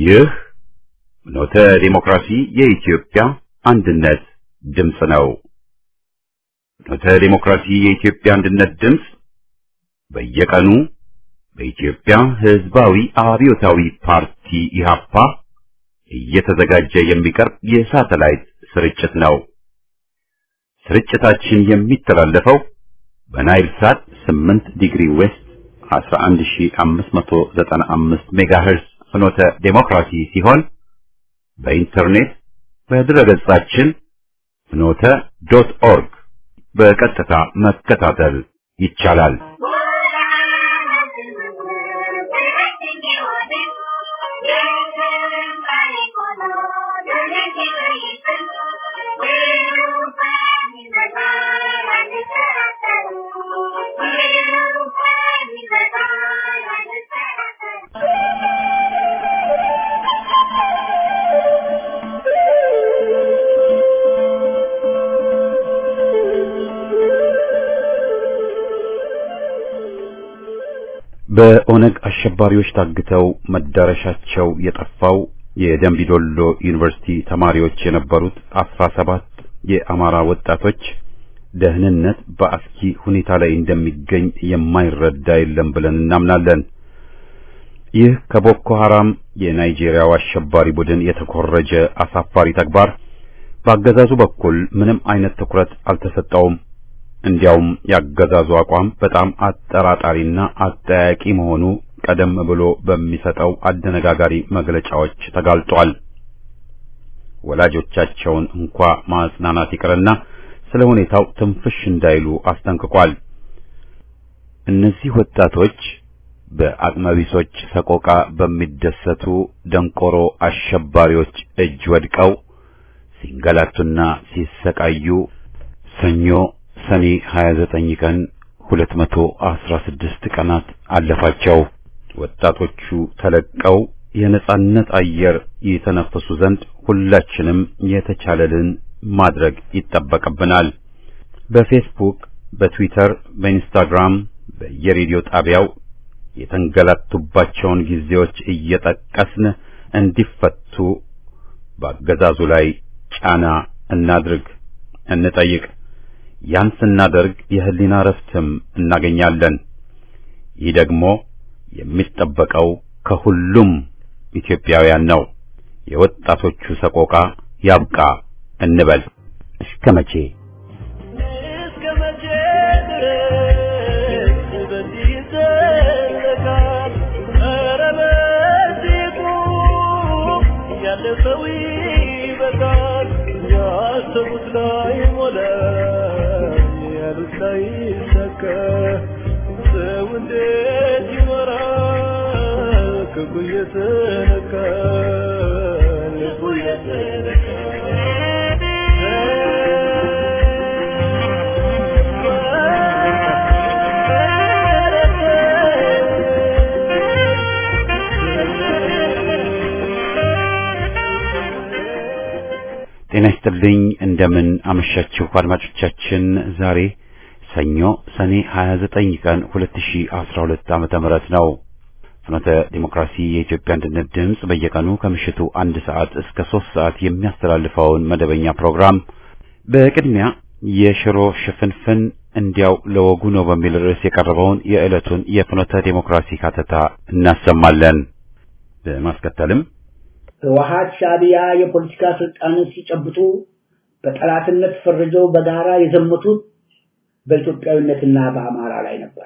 ይህ ኖተ ዲሞክራሲ የኢትዮጵያ አንድነት ድምፅ ነው። ኖተ ዲሞክራሲ የኢትዮጵያ አንድነት ድምፅ በየቀኑ በኢትዮጵያ ሕዝባዊ አብዮታዊ ፓርቲ ኢህአፓ እየተዘጋጀ የሚቀርብ የሳተላይት ስርጭት ነው። ስርጭታችን የሚተላለፈው በናይል ሳት 8 ዲግሪ ዌስት 11595 ሜጋሄርስ ፍኖተ ዴሞክራሲ ሲሆን በኢንተርኔት በድረገጻችን ፍኖተ ዶት ኦርግ በቀጥታ መከታተል ይቻላል። በኦነግ አሸባሪዎች ታግተው መዳረሻቸው የጠፋው የደንቢዶሎ ዩኒቨርሲቲ ተማሪዎች የነበሩት አስራ ሰባት የአማራ ወጣቶች ደህንነት በአስኪ ሁኔታ ላይ እንደሚገኝ የማይረዳ የለም ብለን እናምናለን። ይህ ከቦኮ ሐራም የናይጄሪያው አሸባሪ ቡድን የተኮረጀ አሳፋሪ ተግባር በአገዛዙ በኩል ምንም አይነት ትኩረት አልተሰጠውም። እንዲያውም ያገዛዙ አቋም በጣም አጠራጣሪና አጠያቂ መሆኑ ቀደም ብሎ በሚሰጠው አደነጋጋሪ መግለጫዎች ተጋልጧል። ወላጆቻቸውን እንኳ ማጽናናት ይቅርና ስለ ሁኔታው ትንፍሽ እንዳይሉ አስጠንቅቋል። እነዚህ ወጣቶች በአቅመቢሶች ሰቆቃ በሚደሰቱ ደንቆሮ አሸባሪዎች እጅ ወድቀው ሲንገላቱና ሲሰቃዩ ሰኞ ሰኔ 29 ቀን 216 ቀናት አለፋቸው። ወጣቶቹ ተለቀው የነጻነት አየር የተነፈሱ ዘንድ ሁላችንም የተቻለልን ማድረግ ይጠበቅብናል። በፌስቡክ፣ በትዊተር፣ በኢንስታግራም፣ በየሬዲዮ ጣቢያው የተንገላቱባቸውን ጊዜዎች እየጠቀስን እንዲፈቱ በአገዛዙ ላይ ጫና እናድርግ፣ እንጠይቅ። ያን ስናደርግ የህሊና ረፍትም እናገኛለን። ይህ ደግሞ የሚጠበቀው ከሁሉም ኢትዮጵያውያን ነው። የወጣቶቹ ሰቆቃ ያብቃ እንበል። እስከ መቼ እስከ መቼ ድረስ በዚህ ይዘለቃል? ኧረ በዚሁ ያለፈው ይበቃል። ያሰቡት ላይ ሞላ ያሉት ላይ ይሳካ። ሰው እንዴት ይኖራል? ክፉ እየተነካ ልቡ ጤና ይስጥልኝ። እንደምን አመሻችሁ አድማጮቻችን። ዛሬ ሰኞ ሰኔ 29 ቀን 2012 ዓመተ ምህረት ነው። ፍኖተ ዲሞክራሲ የኢትዮጵያ አንድነት ድምፅ በየቀኑ ከምሽቱ አንድ ሰዓት እስከ ሶስት ሰዓት የሚያስተላልፈውን መደበኛ ፕሮግራም በቅድሚያ የሽሮ ሽፍንፍን እንዲያው ለወጉ ነው በሚል ርዕስ የቀረበውን የዕለቱን የፍኖተ ዲሞክራሲ ካተታ እናሰማለን። በማስከተልም ህወሀት ሻዕቢያ የፖለቲካ ስልጣንን ሲጨብጡ በጠላትነት ፈርጀው በጋራ የዘመቱት በኢትዮጵያዊነትና በአማራ ላይ ነበረ።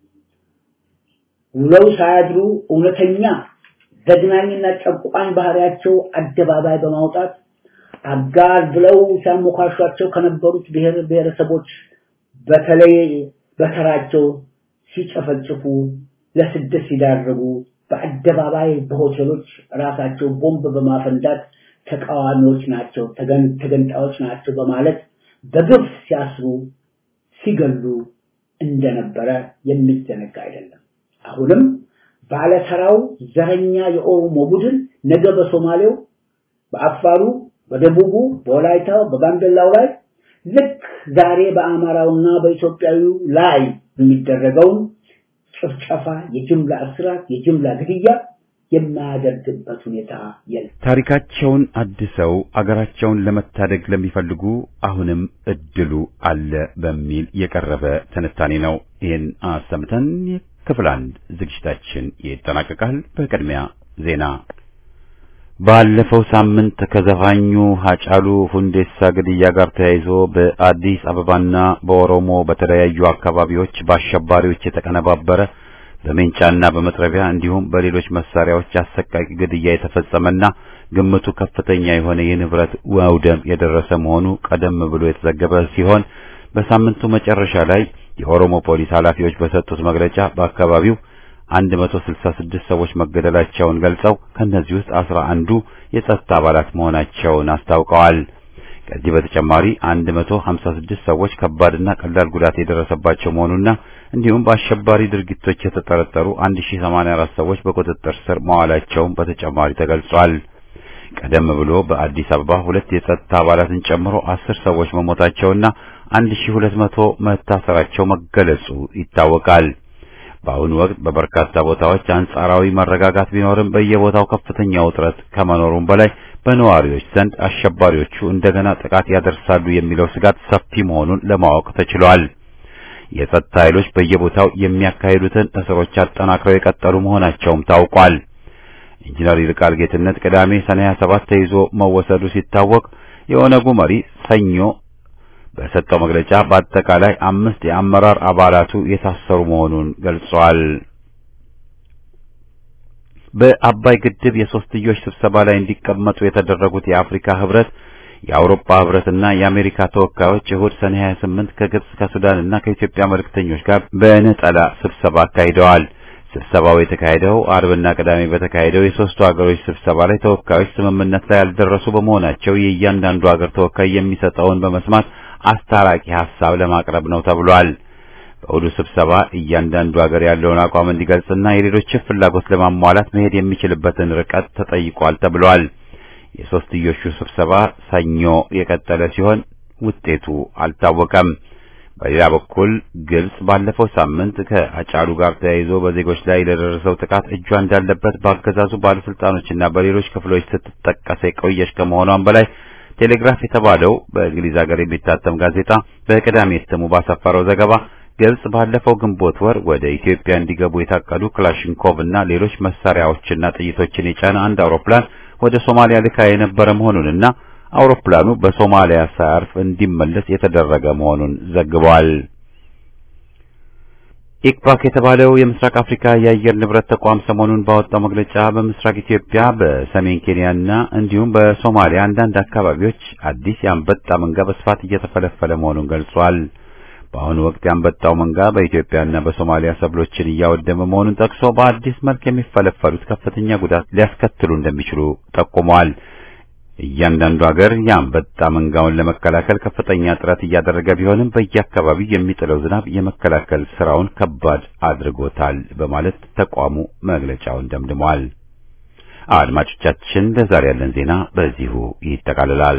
ውለው ሳያድሩ እውነተኛ ዘግናኝና ጨቋኝ ባህሪያቸው አደባባይ በማውጣት አጋር ብለው ሲያሞካሿቸው ከነበሩት ብሔር ብሔረሰቦች በተለይ በተራቸው ሲጨፈጭፉ ለስደት ሲዳረጉ በአደባባይ በሆቴሎች ራሳቸው ቦምብ በማፈንዳት ተቃዋሚዎች ናቸው፣ ተገንጣዮች ናቸው በማለት በግፍ ሲያስሩ ሲገሉ እንደነበረ የሚዘነጋ አይደለም። አሁንም ባለተራው ዘረኛ የኦሮሞ ቡድን ነገ በሶማሌው፣ በአፋሩ፣ በደቡቡ፣ በወላይታው፣ በጋምቤላው ላይ ልክ ዛሬ በአማራውና በኢትዮጵያዊው ላይ የሚደረገውን ጭፍጨፋ፣ የጅምላ እስራት፣ የጅምላ ግድያ የማያደርግበት ሁኔታ የለም። ታሪካቸውን አድሰው አገራቸውን ለመታደግ ለሚፈልጉ አሁንም እድሉ አለ በሚል የቀረበ ትንታኔ ነው። ይህን አሰምተን ክፍል አንድ ዝግጅታችን ይጠናቀቃል። በቅድሚያ ዜና። ባለፈው ሳምንት ከዘፋኙ ሀጫሉ ሁንዴሳ ግድያ ጋር ተያይዞ በአዲስ አበባና በኦሮሞ በተለያዩ አካባቢዎች በአሸባሪዎች የተቀነባበረ በሜንጫና በመጥረቢያ እንዲሁም በሌሎች መሳሪያዎች አሰቃቂ ግድያ የተፈጸመና ግምቱ ከፍተኛ የሆነ የንብረት መውደም የደረሰ መሆኑ ቀደም ብሎ የተዘገበ ሲሆን በሳምንቱ መጨረሻ ላይ የኦሮሞ ፖሊስ ኃላፊዎች በሰጡት መግለጫ በአካባቢው 166 ሰዎች መገደላቸውን ገልጸው ከነዚህ ውስጥ 11ዱ የጸጥታ አባላት መሆናቸውን አስታውቀዋል። ከዚህ በተጨማሪ 156 ሰዎች ከባድና ቀላል ጉዳት የደረሰባቸው መሆኑና እንዲሁም በአሸባሪ ድርጊቶች የተጠረጠሩ 1084 ሰዎች በቁጥጥር ስር መዋላቸውን በተጨማሪ ተገልጿል። ቀደም ብሎ በአዲስ አበባ ሁለት የጸጥታ አባላትን ጨምሮ አስር ሰዎች መሞታቸውና 1200 መታሰራቸው መገለጹ ይታወቃል። በአሁኑ ወቅት በበርካታ ቦታዎች አንጻራዊ መረጋጋት ቢኖርም በየቦታው ከፍተኛ ውጥረት ከመኖሩም በላይ በነዋሪዎች ዘንድ አሸባሪዎቹ እንደገና ጥቃት ያደርሳሉ የሚለው ስጋት ሰፊ መሆኑን ለማወቅ ተችሏል። የጸጥታ ኃይሎች በየቦታው የሚያካሂዱትን እስሮች አጠናክረው የቀጠሉ መሆናቸውም ታውቋል። ኢንጂነር ይልቃል ጌትነት ቅዳሜ ሰኔ 27 ተይዞ መወሰዱ ሲታወቅ የኦነጉ መሪ ሰኞ በሰጠው መግለጫ በአጠቃላይ አምስት የአመራር አባላቱ የታሰሩ መሆኑን ገልጿል። በአባይ ግድብ የሶስትዮሽ ስብሰባ ላይ እንዲቀመጡ የተደረጉት የአፍሪካ ህብረት፣ የአውሮፓ ህብረትና የአሜሪካ ተወካዮች እሁድ ሰኔ 28 ከግብጽ ከሱዳንና ከኢትዮጵያ መልእክተኞች ጋር በነጠላ ስብሰባ አካሂደዋል። ስብሰባው የተካሄደው አርብና ቅዳሜ በተካሄደው የሶስቱ ሀገሮች ስብሰባ ላይ ተወካዮች ስምምነት ላይ ያልደረሱ በመሆናቸው የእያንዳንዱ ሀገር ተወካይ የሚሰጠውን በመስማት አስታራቂ ሐሳብ ለማቅረብ ነው ተብሏል። በእሁዱ ስብሰባ እያንዳንዱ ሀገር ያለውን አቋም እንዲገልጽና የሌሎችን ፍላጎት ለማሟላት መሄድ የሚችልበትን ርቀት ተጠይቋል ተብሏል። የሶስትዮሹ ስብሰባ ሰኞ የቀጠለ ሲሆን ውጤቱ አልታወቀም። በሌላ በኩል ግብጽ ባለፈው ሳምንት ከአጫሉ ጋር ተያይዞ በዜጎች ላይ ለደረሰው ጥቃት እጇ እንዳለበት በአገዛዙ ባለስልጣኖችና በሌሎች ክፍሎች ስትጠቀስ የቆየች ከመሆኗም በላይ ቴሌግራፍ የተባለው በእንግሊዝ ሀገር የሚታተም ጋዜጣ በቅዳሜ እትሙ ባሰፈረው ዘገባ ግብጽ ባለፈው ግንቦት ወር ወደ ኢትዮጵያ እንዲገቡ የታቀዱ ክላሽንኮቭ እና ሌሎች መሳሪያዎችና ጥይቶችን የጫነ አንድ አውሮፕላን ወደ ሶማሊያ ልካ የነበረ መሆኑንና አውሮፕላኑ በሶማሊያ ሳያርፍ እንዲመለስ የተደረገ መሆኑን ዘግቧል። ኢክፓክ የተባለው የምስራቅ አፍሪካ የአየር ንብረት ተቋም ሰሞኑን ባወጣው መግለጫ በምስራቅ ኢትዮጵያ፣ በሰሜን ኬንያና እንዲሁም በሶማሊያ አንዳንድ አካባቢዎች አዲስ የአንበጣ መንጋ በስፋት እየተፈለፈለ መሆኑን ገልጿል። በአሁኑ ወቅት የአንበጣው መንጋ በኢትዮጵያና በሶማሊያ ሰብሎችን እያወደመ መሆኑን ጠቅሶ በአዲስ መልክ የሚፈለፈሉት ከፍተኛ ጉዳት ሊያስከትሉ እንደሚችሉ ጠቁመዋል። እያንዳንዱ ሀገር የአንበጣ መንጋውን ለመከላከል ከፍተኛ ጥረት እያደረገ ቢሆንም በየአካባቢው የሚጥለው ዝናብ የመከላከል ስራውን ከባድ አድርጎታል በማለት ተቋሙ መግለጫውን ደምድሟል። አድማጮቻችን፣ ለዛሬ ያለን ዜና በዚሁ ይጠቃልላል።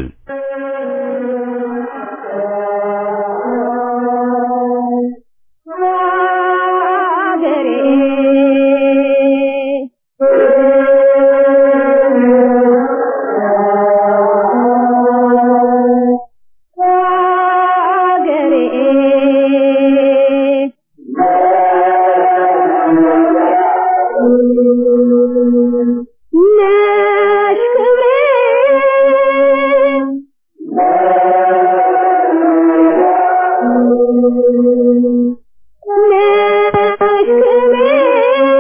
ነሽ ክብሬ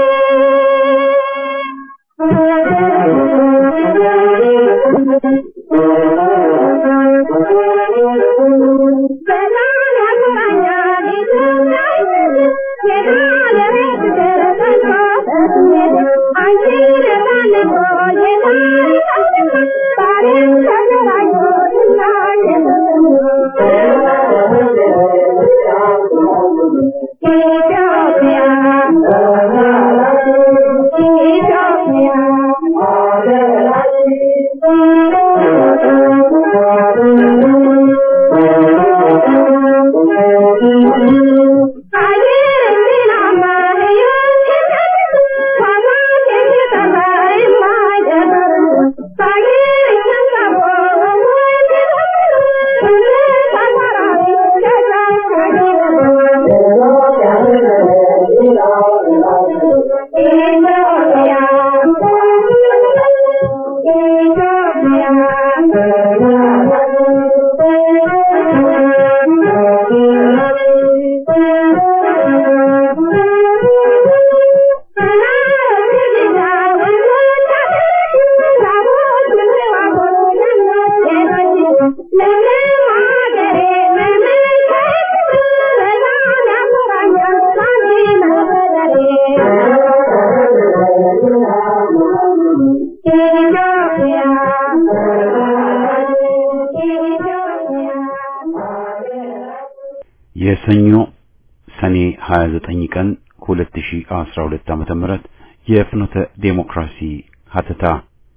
የሰኞ ሰኔ 29 ቀን 2012 ዓመተ ምህረት የፍኖተ ዴሞክራሲ ሀተታ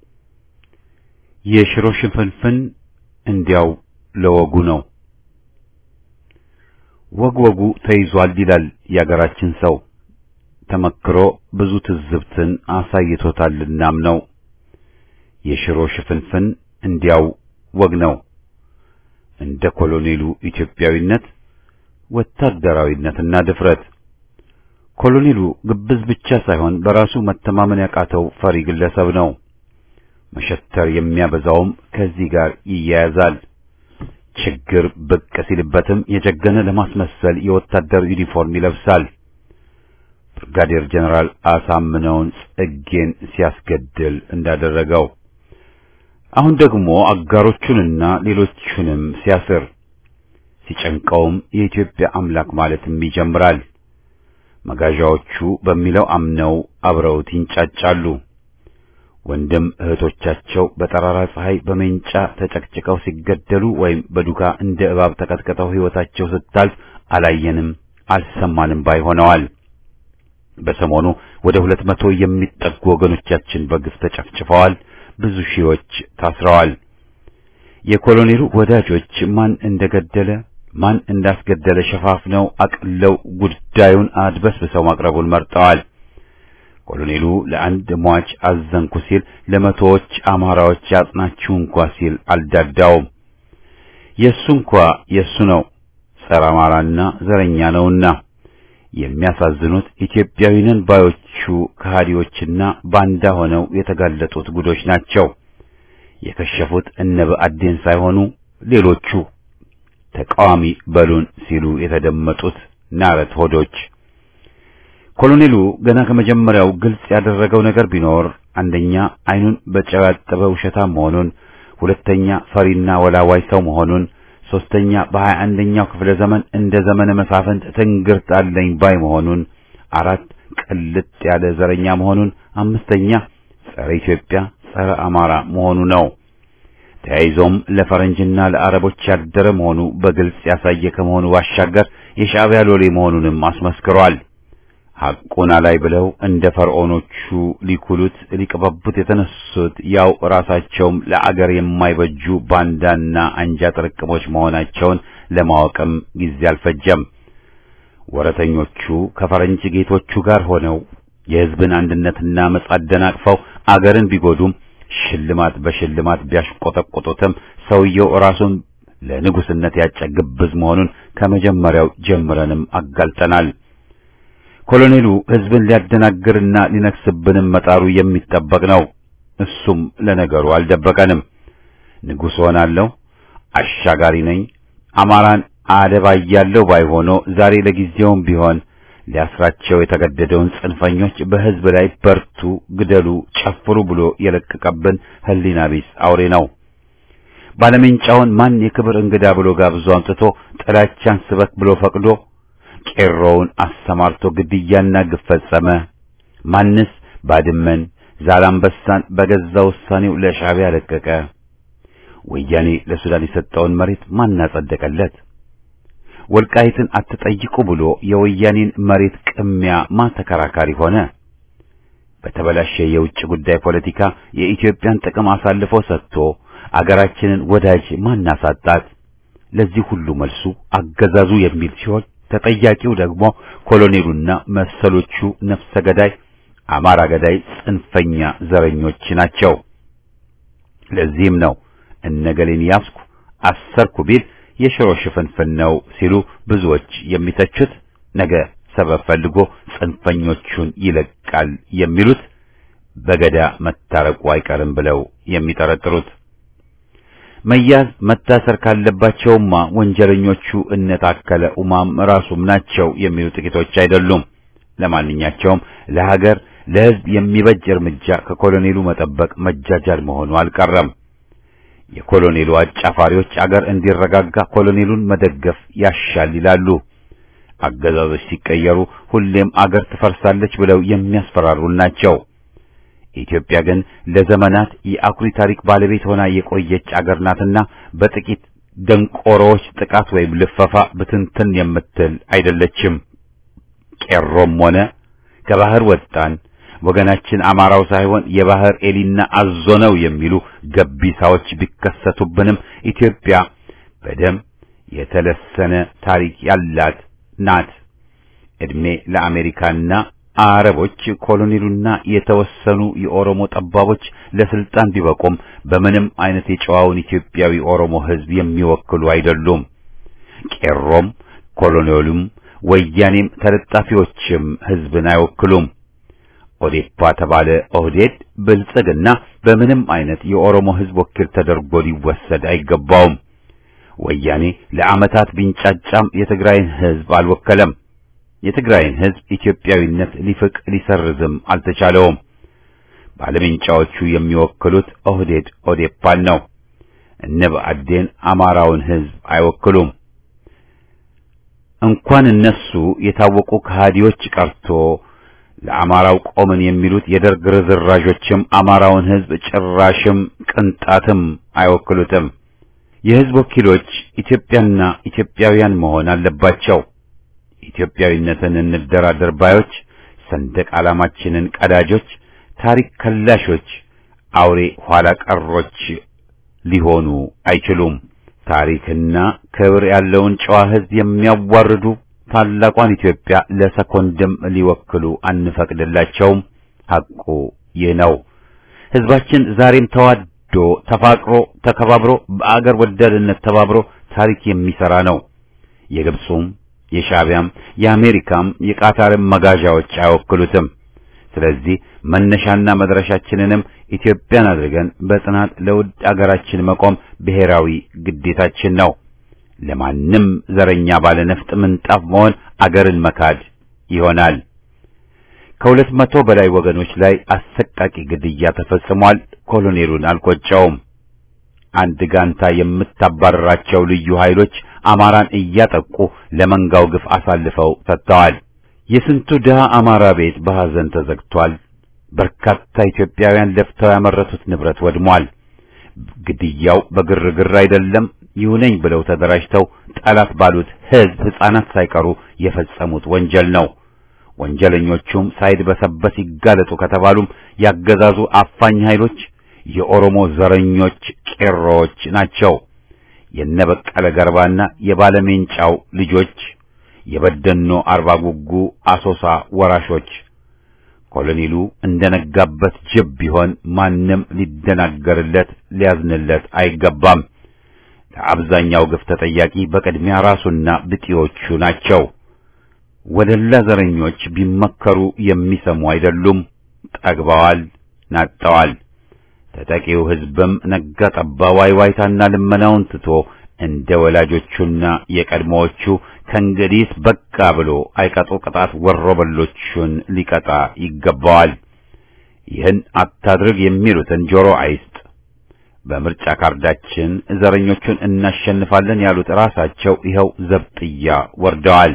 የሽሮ ሽፍንፍን እንዲያው ለወጉ ነው። ወግ ወጉ ተይዟል ይላል የአገራችን ሰው። ተመክሮ ብዙ ትዝብትን አሳይቶታልናም ነው። የሽሮ ሽፍንፍን እንዲያው ወግ ነው። እንደ ኮሎኔሉ ኢትዮጵያዊነት ወታደራዊነትና ድፍረት ኮሎኔሉ ግብዝ ብቻ ሳይሆን በራሱ መተማመን ያቃተው ፈሪ ግለሰብ ነው። መሸተር የሚያበዛውም ከዚህ ጋር ይያያዛል። ችግር ብቅ ሲልበትም የጀገነ ለማስመሰል የወታደር ዩኒፎርም ይለብሳል። ብርጋዴር ጀነራል አሳምነውን ጽጌን ሲያስገድል እንዳደረገው አሁን ደግሞ አጋሮቹንና ሌሎቹንም ሲያስር ሲጨንቀውም የኢትዮጵያ አምላክ ማለትም ይጀምራል። መጋዣዎቹ በሚለው አምነው አብረውት ይንጫጫሉ። ወንድም እህቶቻቸው በጠራራ ፀሐይ በሜንጫ ተጨቅጭቀው ሲገደሉ ወይም በዱካ እንደ እባብ ተቀጥቅጠው ሕይወታቸው ስታልፍ አላየንም አልሰማንም ባይ ሆነዋል። በሰሞኑ ወደ ሁለት መቶ የሚጠጉ ወገኖቻችን በግፍ ተጨፍጭፈዋል። ብዙ ሺዎች ታስረዋል። የኮሎኔሉ ወዳጆች ማን እንደገደለ ማን እንዳስገደለ ሸፋፍነው አቅለው ጉዳዩን አድበስብሰው ማቅረቡን መርጠዋል። ኮሎኔሉ ለአንድ ሟች አዘንኩ ሲል ለመቶዎች አማራዎች ያጽናችሁ እንኳ ሲል አልዳዳውም። የእሱ እንኳ የእሱ ነው፣ ጸረ አማራና ዘረኛ ነውና። የሚያሳዝኑት ኢትዮጵያዊንን ባዮቹ ከሃዲዎችና ባንዳ ሆነው የተጋለጡት ጉዶች ናቸው። የከሸፉት እነ ብአዴን ሳይሆኑ ሌሎቹ ተቃዋሚ በሉን ሲሉ የተደመጡት ናረት ሆዶች። ኮሎኔሉ ገና ከመጀመሪያው ግልጽ ያደረገው ነገር ቢኖር አንደኛ አይኑን በጨው ያጠበ ውሸታም መሆኑን፣ ሁለተኛ ፈሪና ወላዋይ ሰው መሆኑን፣ ሶስተኛ በሀያ አንደኛው ክፍለ ዘመን እንደ ዘመነ መሳፍንት ትንግርት አለኝ ባይ መሆኑን፣ አራት ቅልጥ ያለ ዘረኛ መሆኑን፣ አምስተኛ ጸረ ኢትዮጵያ ጸረ አማራ መሆኑ ነው። ተያይዞም ለፈረንጅና ለአረቦች ያደረ መሆኑ በግልጽ ያሳየ ከመሆኑ ባሻገር የሻዕቢያ ሎሌ መሆኑንም አስመስክሯል። ሐቁን አላይ ብለው እንደ ፈርዖኖቹ ሊኩሉት ሊቀበቡት የተነሱት ያው ራሳቸውም ለአገር የማይበጁ ባንዳና አንጃ ጥርቅሞች መሆናቸውን ለማወቅም ጊዜ አልፈጀም። ወረተኞቹ ከፈረንጅ ጌቶቹ ጋር ሆነው የሕዝብን አንድነትና መጻ አደናቅፈው አገርን ቢጎዱም ሽልማት በሽልማት ቢያሽቆጠቆጡትም ሰውየው ራሱን ለንጉስነት ያጨ ግብዝ መሆኑን ከመጀመሪያው ጀምረንም አጋልጠናል። ኮሎኔሉ ሕዝብን ሊያደናግርና ሊነክስብንም መጣሩ የሚጠበቅ ነው። እሱም ለነገሩ አልደበቀንም። ንጉሥ ሆናለሁ፣ አሻጋሪ ነኝ፣ አማራን አደባያለሁ ባይሆኖ ዛሬ ለጊዜውም ቢሆን ሊያስራቸው የተገደደውን ጽንፈኞች በሕዝብ ላይ በርቱ፣ ግደሉ፣ ጨፍሩ ብሎ የለቀቀብን ሕሊና ቢስ አውሬ ነው። ባለሜንጫውን ማን የክብር እንግዳ ብሎ ጋብዞ አምጥቶ ጥላቻን ስበክ ብሎ ፈቅዶ ቄሮውን አሰማርቶ ግድያና ግፍ ፈጸመ? ማንስ ባድመን ዛላምበሳን በገዛ ውሳኔው ለሻዕቢያ ለቀቀ? ወያኔ ለሱዳን የሰጠውን መሬት ማን አጸደቀለት? ወልቃይትን አትጠይቁ ብሎ የወያኔን መሬት ቅሚያ ማን ተከራካሪ ሆነ? በተበላሸ የውጭ ጉዳይ ፖለቲካ የኢትዮጵያን ጥቅም አሳልፎ ሰጥቶ አገራችንን ወዳጅ ማን አሳጣት? ለዚህ ሁሉ መልሱ አገዛዙ የሚል ሲሆን ተጠያቂው ደግሞ ኮሎኔሉና መሰሎቹ ነፍሰ ገዳይ፣ አማራ ገዳይ፣ ጽንፈኛ ዘረኞች ናቸው። ለዚህም ነው እነገሌን ያስኩ አሰርኩ ቢል የሽሮ ሽፍንፍን ነው ሲሉ ብዙዎች የሚተቹት ነገ ሰበብ ፈልጎ ጽንፈኞቹን ይለቃል የሚሉት በገዳ መታረቁ አይቀርም ብለው የሚጠረጥሩት መያዝ መታሰር ካለባቸውማ ወንጀለኞቹ እነ ታከለ ኡማም ራሱም ናቸው የሚሉ ጥቂቶች አይደሉም። ለማንኛቸውም ለሀገር ለሕዝብ የሚበጅ እርምጃ ከኮሎኔሉ መጠበቅ መጃጃል መሆኑ አልቀረም። የኮሎኔሉ አጫፋሪዎች አገር እንዲረጋጋ ኮሎኔሉን መደገፍ ያሻል ይላሉ። አገዛዞች ሲቀየሩ ሁሌም አገር ትፈርሳለች ብለው የሚያስፈራሩን ናቸው። ኢትዮጵያ ግን ለዘመናት የአኩሪ ታሪክ ባለቤት ሆና የቆየች አገር ናትና በጥቂት ደንቆሮዎች ጥቃት ወይም ልፈፋ ብትንትን የምትል አይደለችም። ቄሮም ሆነ ከባህር ወጣን ወገናችን አማራው ሳይሆን የባህር ኤሊና አዞ ነው የሚሉ ገቢሳዎች ቢከሰቱብንም ኢትዮጵያ በደም የተለሰነ ታሪክ ያላት ናት። እድሜ ለአሜሪካና አረቦች ኮሎኔሉና የተወሰኑ የኦሮሞ ጠባቦች ለስልጣን ቢበቁም በምንም አይነት የጨዋውን ኢትዮጵያዊ ኦሮሞ ሕዝብ የሚወክሉ አይደሉም። ቄሮም ኮሎኔሉም ወያኔም ተለጣፊዎችም ሕዝብን አይወክሉም። ኦዴፓ ተባለ ኦህዴድ ብልጽግና በምንም አይነት የኦሮሞ ሕዝብ ወኪል ተደርጎ ሊወሰድ አይገባውም። ወያኔ ለዓመታት ቢንጫጫም የትግራይን ሕዝብ አልወከለም። የትግራይን ሕዝብ ኢትዮጵያዊነት ሊፍቅ ሊሰርዝም አልተቻለውም። ባለምንጫዎቹ የሚወክሉት ኦህዴድ ኦዴፓን ነው። እነ ብአዴን አማራውን ሕዝብ አይወክሉም። እንኳን እነሱ የታወቁ ከሃዲዎች ቀርቶ ለአማራው ቆምን የሚሉት የደርግ ርዝራዦችም አማራውን ሕዝብ ጭራሽም ቅንጣትም አይወክሉትም። የሕዝብ ወኪሎች ኢትዮጵያና ኢትዮጵያውያን መሆን አለባቸው። ኢትዮጵያዊነትን እንደራደር ባዮች፣ ሰንደቅ ዓላማችንን ቀዳጆች፣ ታሪክ ከላሾች፣ አውሬ ኋላ ቀሮች ሊሆኑ አይችሉም። ታሪክና ክብር ያለውን ጨዋ ሕዝብ የሚያዋርዱ ታላቋን ኢትዮጵያ ለሰኮንድም ሊወክሉ አንፈቅድላቸውም። ሐቁ ይህ ነው። ሕዝባችን ዛሬም ተዋዶ ተፋቅሮ ተከባብሮ በአገር ወዳድነት ተባብሮ ታሪክ የሚሰራ ነው። የግብፁም የሻዕቢያም የአሜሪካም የቃታርም መጋዣዎች አይወክሉትም። ስለዚህ መነሻና መድረሻችንንም ኢትዮጵያን አድርገን በጽናት ለውድ አገራችን መቆም ብሔራዊ ግዴታችን ነው። ለማንም ዘረኛ ባለ ነፍጥ ምንጣፍ መሆን አገርን መካድ ይሆናል። ከሁለት መቶ በላይ ወገኖች ላይ አሰቃቂ ግድያ ተፈጽሟል። ኮሎኔሉን አልቆጨውም። አንድ ጋንታ የምታባረራቸው ልዩ ኃይሎች አማራን እያጠቁ ለመንጋው ግፍ አሳልፈው ሰጥተዋል። የስንቱ ድሃ አማራ ቤት በሐዘን ተዘግቷል። በርካታ ኢትዮጵያውያን ለፍተው ያመረቱት ንብረት ወድሟል። ግድያው በግርግር አይደለም፣ ይሁነኝ ብለው ተደራጅተው ጠላት ባሉት ሕዝብ ሕፃናት ሳይቀሩ የፈጸሙት ወንጀል ነው። ወንጀለኞቹም ሳይድበሰበስ ይጋለጡ ከተባሉም ያገዛዙ አፋኝ ኃይሎች የኦሮሞ ዘረኞች ቄሮዎች ናቸው። የነበቀለ ገርባና የባለሜንጫው ልጆች የበደኖ አርባ ጉጉ አሶሳ ወራሾች ኮሎኔሉ እንደነጋበት ጅብ ቢሆን ማንም ሊደናገርለት ሊያዝንለት አይገባም። ለአብዛኛው ግፍ ተጠያቂ በቅድሚያ ራሱና ብጤዎቹ ናቸው። ወደላ ዘረኞች ቢመከሩ የሚሰሙ አይደሉም። ጠግበዋል፣ ናጠዋል። ተጠቂው ሕዝብም ነጋ ጠባ ዋይዋይታና ልመናውን ትቶ እንደ ወላጆቹና የቀድሞዎቹ ከእንግዲህስ በቃ ብሎ አይቀጡ ቅጣት ወሮበሎቹን ሊቀጣ ይገባዋል። ይህን አታድርግ የሚሉትን ጆሮ አይስጥ። በምርጫ ካርዳችን ዘረኞቹን እናሸንፋለን ያሉት ራሳቸው ይኸው ዘብጥያ ወርደዋል።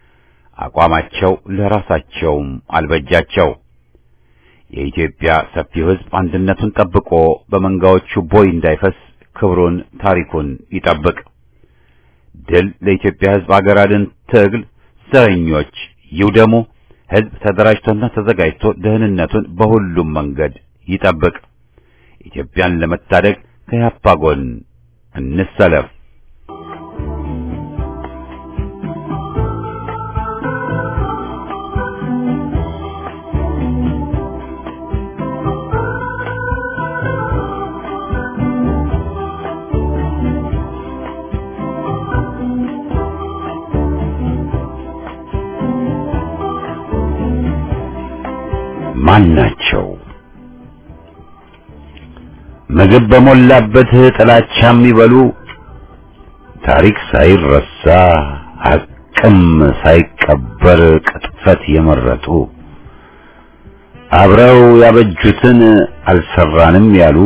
አቋማቸው ለራሳቸውም አልበጃቸው። የኢትዮጵያ ሰፊው ሕዝብ አንድነቱን ጠብቆ በመንጋዎቹ ቦይ እንዳይፈስ ክብሩን፣ ታሪኩን ይጠብቅ። ድል ለኢትዮጵያ ሕዝብ አገር አድን ትግል። ዘረኞች ይውደሙ። ሕዝብ ተደራጅቶና ተዘጋጅቶ ደህንነቱን በሁሉም መንገድ ይጠብቅ። ኢትዮጵያን ለመታደግ ከያፓ ጎን እንሰለፍ። ማን ናቸው? ምግብ በሞላበት ጥላቻ የሚበሉ ታሪክ ሳይረሳ ሐቅም ሳይቀበር ቅጥፈት የመረጡ አብረው ያበጁትን አልሰራንም ያሉ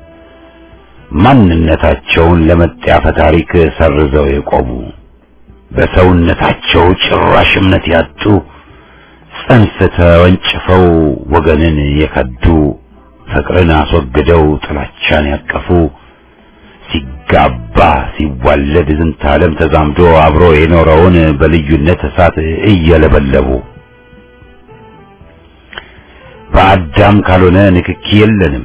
ማንነታቸውን ለመጣፈ ታሪክ ሰርዘው የቆሙ በሰውነታቸው ጭራሽ እምነት ያጡ ጽንፍ ተወንጭፈው ወገንን የከዱ ፍቅርን አስወግደው ጥላቻን ያቀፉ ሲጋባ ሲዋለድ ዝንተ ዓለም ተዛምዶ አብሮ የኖረውን በልዩነት እሳት እየለበለቡ በአዳም ካልሆነ ንክኪ የለንም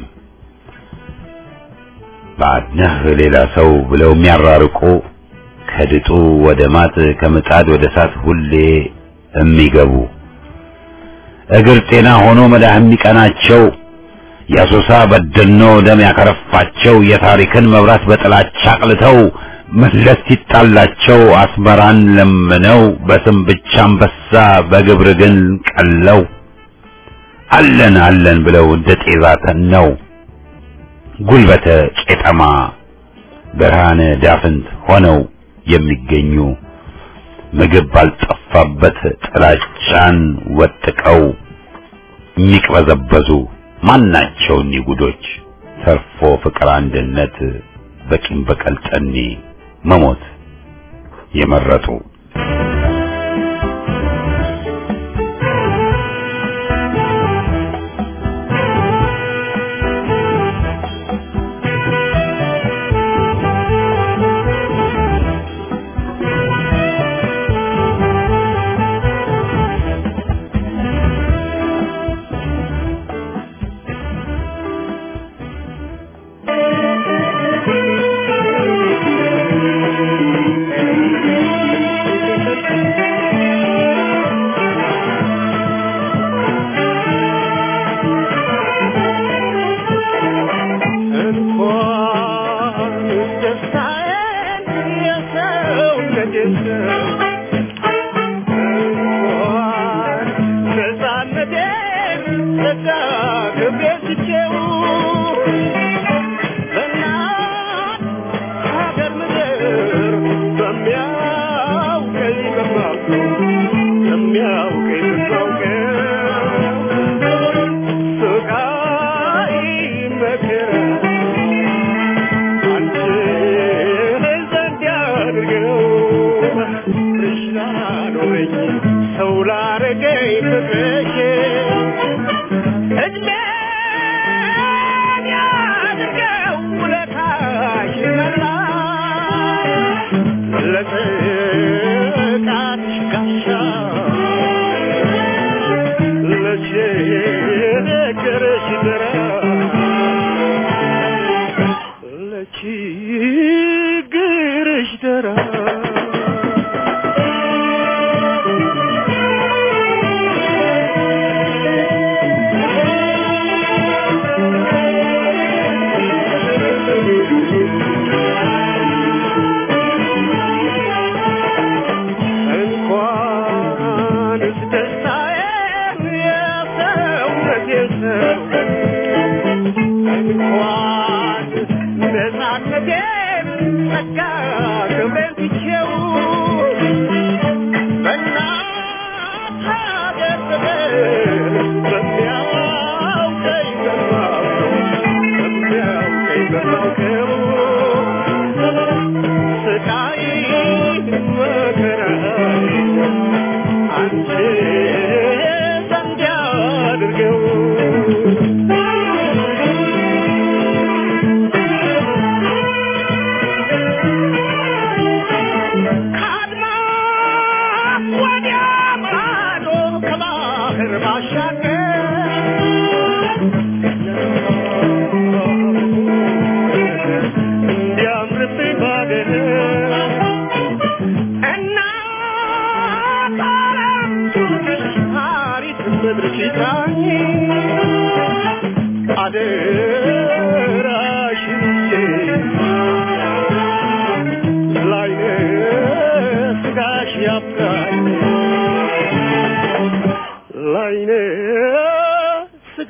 ባድነህ ሌላ ሰው ብለው የሚያራርቁ ከድጡ ወደ ማጥ ከምጣድ ወደ እሳት ሁሌ የሚገቡ እግር ጤና ሆኖ መዳህ የሚቀናቸው የአሶሳ በደኖ ደም ያከረፋቸው የታሪክን መብራት በጥላቻ አቅልተው መለስ ሲጣላቸው አስመራን ለምነው በስም ብቻ አንበሳ በግብር ግን ቀለው አለን አለን ብለው እንደ ጤዛ ተነው ጉልበተ ቄጠማ ብርሃነ ዳፍንት ሆነው የሚገኙ ምግብ ባልጠፋበት ጥላቻን ወጥቀው የሚቅበዘበዙ ማናቸው እኒህ ጉዶች ተርፎ ፍቅር አንድነት በቂም በቀል ጠኔ መሞት የመረጡ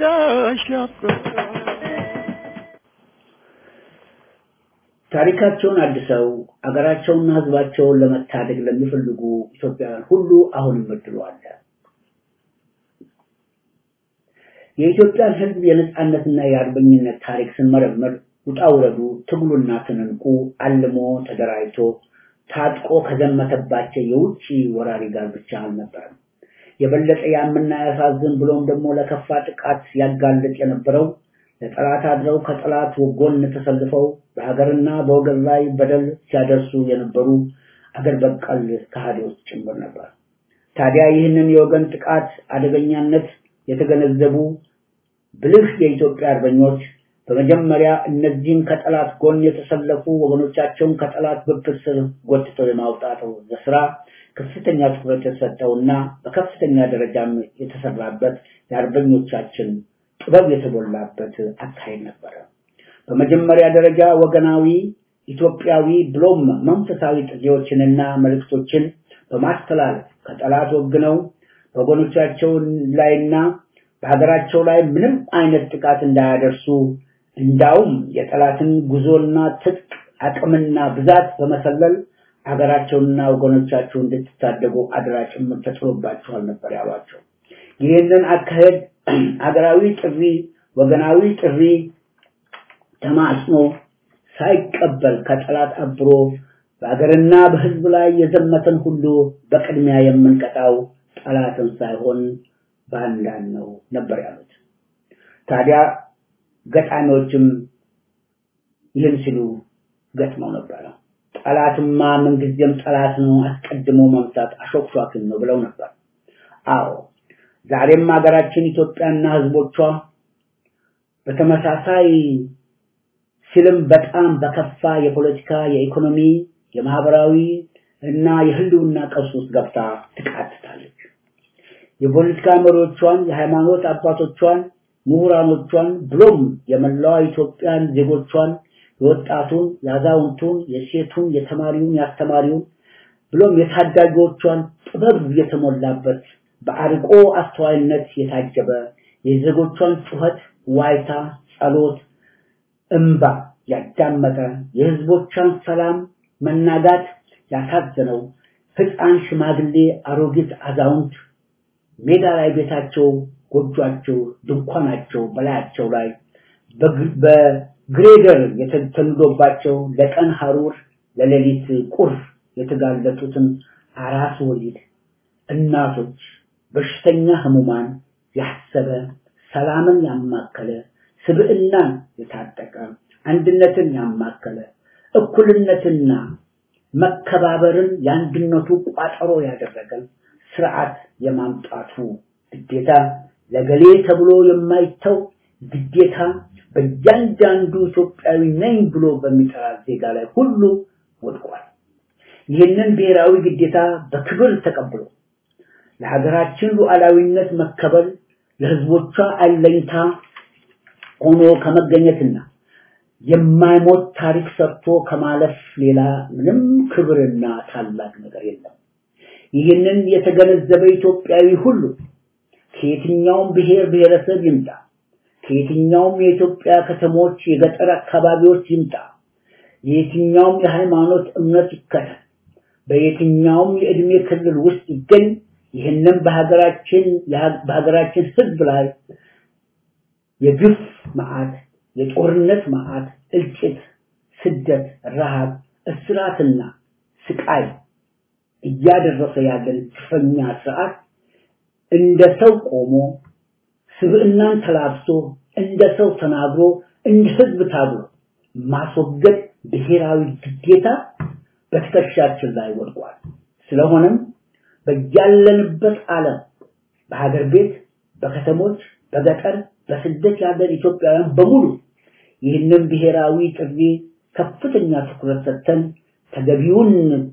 ልረዳሽ ናፍቆት ታሪካቸውን አድሰው አገራቸውንና ሕዝባቸውን ለመታደግ ለሚፈልጉ ኢትዮጵያውያን ሁሉ አሁንም እድሉ አለ። የኢትዮጵያን ሕዝብ የነጻነትና የአርበኝነት ታሪክ ስንመረምር ውጣ ውረዱ፣ ትግሉና ትንንቁ አልሞ ተደራጅቶ ታጥቆ ከዘመተባቸው የውጭ ወራሪ ጋር ብቻ አልነበረም። የበለጠ ያምና ያሳዝን ብሎም ደግሞ ለከፋ ጥቃት ያጋልጥ የነበረው ለጠላት አድረው ከጠላት ጎን ተሰልፈው በሀገርና በወገን ላይ በደል ሲያደርሱ የነበሩ አገር በቀል ከሃዲዎች ጭምር ነበር። ታዲያ ይህንን የወገን ጥቃት አደገኛነት የተገነዘቡ ብልህ የኢትዮጵያ አርበኞች በመጀመሪያ እነዚህን ከጠላት ጎን የተሰለፉ ወገኖቻቸውን ከጠላት ብብት ስር ጎትተው የማውጣት ስራ ከፍተኛ ትኩረት የተሰጠውና በከፍተኛ ደረጃም የተሰራበት የአርበኞቻችን ጥበብ የተሞላበት አካሄድ ነበረ። በመጀመሪያ ደረጃ ወገናዊ፣ ኢትዮጵያዊ ብሎም መንፈሳዊ ጥሪዎችንና መልእክቶችን በማስተላለፍ ከጠላት ወግነው በወገኖቻቸው ላይና በሀገራቸው ላይ ምንም አይነት ጥቃት እንዳያደርሱ እንዳውም የጠላትን ጉዞና ትጥቅ አቅምና ብዛት በመሰለል ሀገራቸውንና ወገኖቻቸው እንድትታደጉ አደራ ጭምር ተጥሎባቸዋል ነበር ያሏቸው። ይህንን አካሄድ ሀገራዊ ጥሪ፣ ወገናዊ ጥሪ ተማጽኖ ሳይቀበል ከጠላት አብሮ በሀገርና በሕዝብ ላይ የዘመተን ሁሉ በቅድሚያ የምንቀጣው ጠላትን ሳይሆን ባንዳን ነው ነበር ያሉት። ታዲያ ገጣሚዎችም ይህን ሲሉ ገጥመው ነበረ። ጠላትማ ምንጊዜም ጠላት ነው፣ አስቀድሞ መምታት አሾክሿክን ነው ብለው ነበር። አዎ ዛሬም ሀገራችን ኢትዮጵያና ሕዝቦቿ በተመሳሳይ ሲልም በጣም በከፋ የፖለቲካ፣ የኢኮኖሚ፣ የማህበራዊ እና የህልውና ቀውስ ውስጥ ገብታ ትቃትታለች። የፖለቲካ መሪዎቿን፣ የሃይማኖት አባቶቿን፣ ምሁራኖቿን ብሎም የመላዋ ኢትዮጵያን ዜጎቿን የወጣቱን፣ የአዛውንቱን፣ የሴቱን፣ የተማሪውን፣ የአስተማሪውን ብሎም የታዳጊዎቿን ጥበብ የተሞላበት በአርቆ አስተዋይነት የታጀበ የዜጎቿን ጩኸት፣ ዋይታ፣ ጸሎት፣ እምባ ያዳመጠ የህዝቦቿን ሰላም መናጋት ያሳዘነው ህፃን፣ ሽማግሌ፣ አሮጊት፣ አዛውንት ሜዳ ላይ ቤታቸው፣ ጎጇቸው፣ ድንኳናቸው በላያቸው ላይ በግሬደር የተተንዶባቸው ለቀን ሐሩር ለሌሊት ቁር የተጋለጡትን አራስ ወሊድ እናቶች፣ በሽተኛ ህሙማን ያሰበ ሰላምን ያማከለ ስብዕናን የታጠቀ አንድነትን ያማከለ እኩልነትና መከባበርን የአንድነቱ ቋጠሮ ያደረገ ስርዓት የማምጣቱ ግዴታ ለገሌ ተብሎ የማይተው ግዴታ በእያንዳንዱ ኢትዮጵያዊ ነኝ ብሎ በሚጠራ ዜጋ ላይ ሁሉ ወድቋል። ይህንን ብሔራዊ ግዴታ በክብር ተቀብሎ ለሀገራችን ሉዓላዊነት መከበር ለህዝቦቿ አለኝታ ሆኖ ከመገኘትና የማይሞት ታሪክ ሰርቶ ከማለፍ ሌላ ምንም ክብርና ታላቅ ነገር የለም። ይህንን የተገነዘበ ኢትዮጵያዊ ሁሉ ከየትኛውም ብሔር ብሔረሰብ ይምጣ፣ ከየትኛውም የኢትዮጵያ ከተሞች፣ የገጠር አካባቢዎች ይምጣ፣ የየትኛውም የሃይማኖት እምነት ይከተል፣ በየትኛውም የእድሜ ክልል ውስጥ ይገኝ፣ ይህንን በሀገራችን በሀገራችን ህዝብ ላይ የግፍ መዓት፣ የጦርነት መዓት፣ እልቂት፣ ስደት፣ ረሃብ፣ እስራትና ስቃይ እያደረሰ ያለን ግፈኛ ስርዓት እንደ ሰው ቆሞ ስብዕናን ተላብሶ እንደ ሰው ተናግሮ እንደ ህዝብ ታግሎ ማስወገድ ብሔራዊ ግዴታ በትከሻችን ላይ ወድቋል። ስለሆነም በያለንበት ዓለም በሀገር ቤት፣ በከተሞች፣ በገጠር፣ በስደት ያለን ኢትዮጵያውያን በሙሉ ይህንን ብሔራዊ ጥሪ ከፍተኛ ትኩረት ሰጥተን ተገቢውን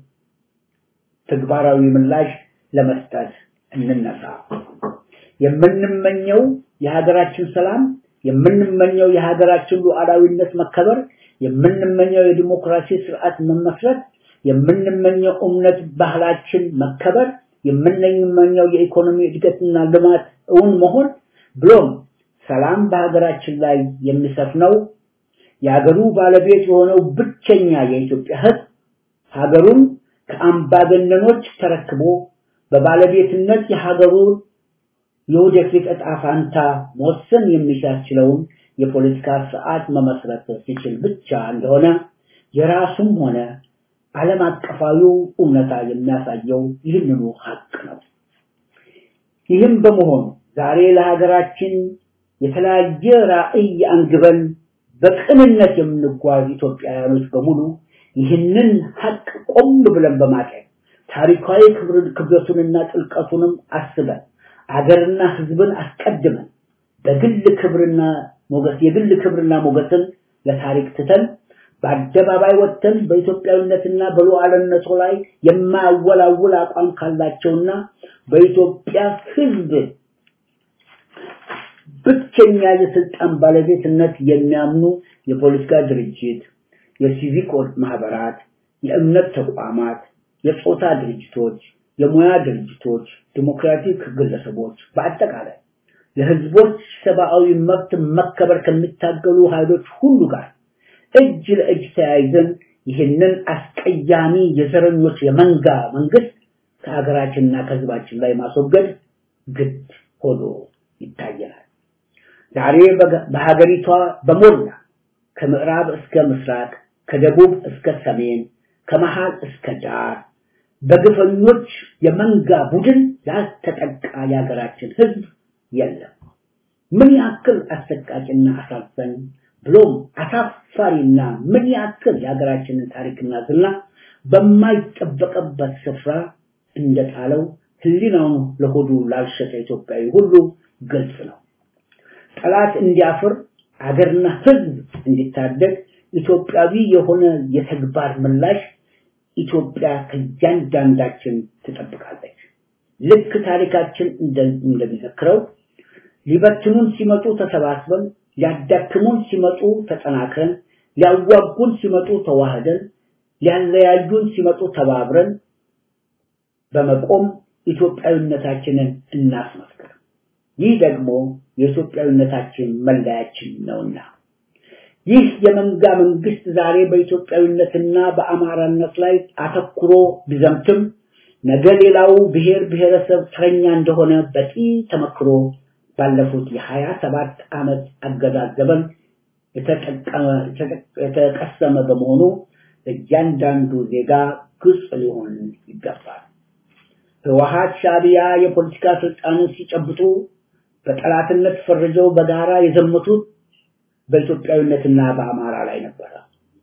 ተግባራዊ ምላሽ ለመስጠት እንነሳ። የምንመኘው የሀገራችን ሰላም፣ የምንመኘው የሀገራችን ሉዓላዊነት መከበር፣ የምንመኘው የዲሞክራሲ ስርዓት መመስረት፣ የምንመኘው እምነት ባህላችን መከበር፣ የምንመኘው የኢኮኖሚ እድገትና ልማት እውን መሆን ብሎም ሰላም በሀገራችን ላይ የሚሰፍነው የሀገሩ ባለቤት የሆነው ብቸኛ የኢትዮጵያ ሕዝብ ሀገሩን ከአምባገነኖች ተረክቦ በባለቤትነት የሀገሩን የወደፊት ዕጣ ፋንታ መወሰን የሚያስችለውን የፖለቲካ ስርዓት መመስረት ሲችል ብቻ እንደሆነ የራሱም ሆነ ዓለም አቀፋዊው እውነታ የሚያሳየው ይህንኑ ሀቅ ነው። ይህም በመሆኑ ዛሬ ለሀገራችን የተለያየ ራዕይ አንግበን በቅንነት የምንጓዝ ኢትዮጵያውያኖች በሙሉ ይህንን ሀቅ ቆም ብለን በማጤን ታሪካዊ ክብረቱንና ጥልቀቱንም አስበን አገርና ህዝብን አስቀድመን በግል ክብርና ሞገስ የግል ክብርና ሞገስን ለታሪክ ትተን በአደባባይ ወጥተን በኢትዮጵያዊነትና በሉዓላዊነቱ ላይ የማያወላውል አቋም ካላቸውና በኢትዮጵያ ህዝብ ብቸኛ የስልጣን ባለቤትነት የሚያምኑ የፖለቲካ ድርጅት፣ የሲቪክ ማህበራት፣ የእምነት ተቋማት፣ የጾታ ድርጅቶች፣ የሙያ ድርጅቶች፣ ዲሞክራቲክ ግለሰቦች በአጠቃላይ ለህዝቦች ሰብአዊ መብት መከበር ከሚታገሉ ኃይሎች ሁሉ ጋር እጅ ለእጅ ተያይዘን ይህንን አስቀያሚ የዘረኞች የመንጋ መንግስት ከሀገራችንና ከህዝባችን ላይ ማስወገድ ግድ ሆኖ ይታየናል። ዛሬ በሀገሪቷ በሞላ ከምዕራብ እስከ ምስራቅ፣ ከደቡብ እስከ ሰሜን፣ ከመሃል እስከ ዳር በግፈኞች የመንጋ ቡድን ያልተጠቃ የሀገራችን ህዝብ የለም። ምን ያክል አሰቃቂና አሳዛኝ ብሎም አሳፋሪና ምን ያክል የሀገራችንን ታሪክና ዝና በማይጠበቅበት ስፍራ እንደጣለው ህሊናውን ለሆዱ ላልሸጠ ኢትዮጵያዊ ሁሉ ግልጽ ነው። ጠላት እንዲያፍር አገርና ህዝብ እንዲታደግ ኢትዮጵያዊ የሆነ የተግባር ምላሽ ኢትዮጵያ ከእያንዳንዳችን ትጠብቃለች። ልክ ታሪካችን እንደሚዘክረው ሊበትኑን ሲመጡ ተሰባስበን፣ ሊያዳክሙን ሲመጡ ተጠናክረን፣ ሊያዋጉን ሲመጡ ተዋህደን፣ ሊያለያዩን ሲመጡ ተባብረን በመቆም ኢትዮጵያዊነታችንን እናስመስክር። ይህ ደግሞ የኢትዮጵያዊነታችን መለያችን ነውና ይህ የመንጋ መንግስት ዛሬ በኢትዮጵያዊነትና በአማራነት ላይ አተኩሮ ቢዘምትም ነገ ሌላው ብሔር ብሔረሰብ ተረኛ እንደሆነ በቂ ተመክሮ ባለፉት የሀያ ሰባት ዓመት አገዛዝ ዘመን የተቀሰመ በመሆኑ እያንዳንዱ ዜጋ ግልጽ ሊሆን ይገባል። ህወሀት ሻዕቢያ የፖለቲካ ስልጣንን ሲጨብጡ በጠላትነት ፈርጀው በጋራ የዘመቱት በኢትዮጵያዊነትና በአማራ ላይ ነበረ።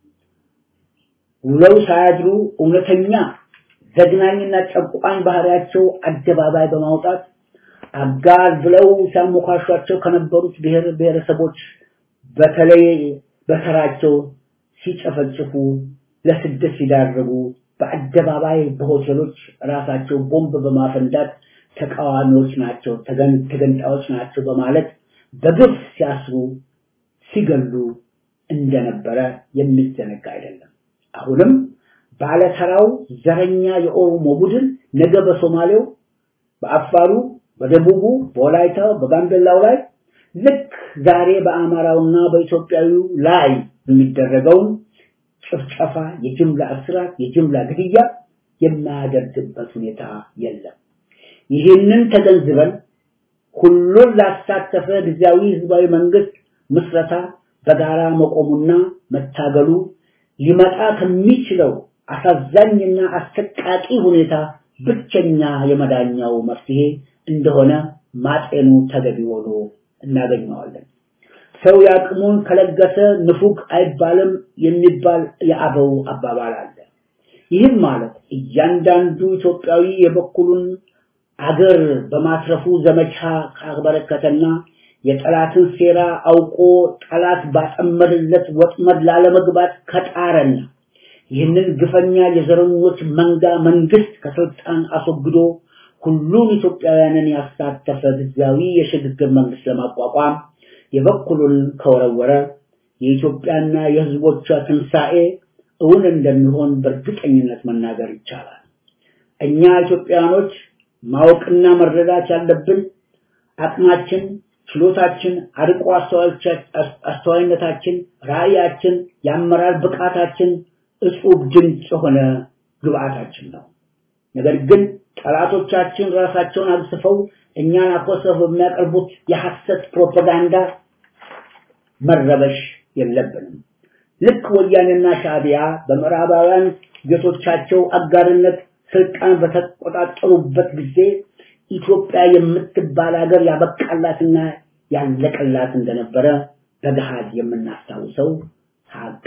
ውለው ሳያድሩ እውነተኛ ዘግናኝና ጨቋኝ ባህሪያቸው አደባባይ በማውጣት አጋር ብለው ሲያሞካሿቸው ከነበሩት ብሔር ብሔረሰቦች በተለይ በተራቸው ሲጨፈጭፉ ለስደት ሲዳርጉ በአደባባይ በሆቴሎች ራሳቸው ቦምብ በማፈንዳት ተቃዋሚዎች ናቸው፣ ተገንጣዮች ናቸው በማለት በግፍ ሲያስሩ ሲገሉ እንደነበረ የሚዘነጋ አይደለም። አሁንም ባለተራው ዘረኛ የኦሮሞ ቡድን ነገ በሶማሌው፣ በአፋሩ፣ በደቡቡ፣ በወላይታው፣ በጋምቤላው ላይ ልክ ዛሬ በአማራውና በኢትዮጵያዊው ላይ የሚደረገውን ጭፍጨፋ፣ የጅምላ እስራት፣ የጅምላ ግድያ የማያደርግበት ሁኔታ የለም። ይህንን ተገንዝበን ሁሉን ላሳተፈ ጊዜያዊ ህዝባዊ መንግስት ምስረታ በጋራ መቆሙና መታገሉ ሊመጣ ከሚችለው አሳዛኝና አሰቃቂ ሁኔታ ብቸኛ የመዳኛው መፍትሄ እንደሆነ ማጤኑ ተገቢ ሆኖ እናገኘዋለን። ሰው ያቅሙን ከለገሰ ንፉግ አይባልም የሚባል የአበው አባባል አለ። ይህም ማለት እያንዳንዱ ኢትዮጵያዊ የበኩሉን አገር በማትረፉ ዘመቻ ካበረከተና የጠላትን ሴራ አውቆ ጠላት ባጠመደለት ወጥመድ ላለመግባት ከጣረና ይህንን ግፈኛ የዘረኞች መንጋ መንግስት ከስልጣን አስወግዶ ሁሉም ኢትዮጵያውያንን ያሳተፈ ጊዜያዊ የሽግግር መንግስት ለማቋቋም የበኩሉን ከወረወረ የኢትዮጵያና የህዝቦቿ ትንሣኤ እውን እንደሚሆን በእርግጠኝነት መናገር ይቻላል። እኛ ኢትዮጵያኖች ማወቅና መረዳት ያለብን አቅማችን፣ ችሎታችን፣ አርቆ አስተዋይነታችን፣ ራዕያችን፣ የአመራር ብቃታችን እጹብ ድንቅ የሆነ ግብአታችን ነው። ነገር ግን ጠላቶቻችን ራሳቸውን አግስፈው እኛን አኮሰው በሚያቀርቡት የሐሰት ፕሮፓጋንዳ መረበሽ የለብንም። ልክ ወያኔና ሻዕቢያ በምዕራባውያን ጌቶቻቸው አጋርነት ስልጣን በተቆጣጠሩበት ጊዜ ኢትዮጵያ የምትባል ሀገር ያበቃላትና ያለቀላት እንደነበረ በገሃድ የምናስታውሰው ሀቅ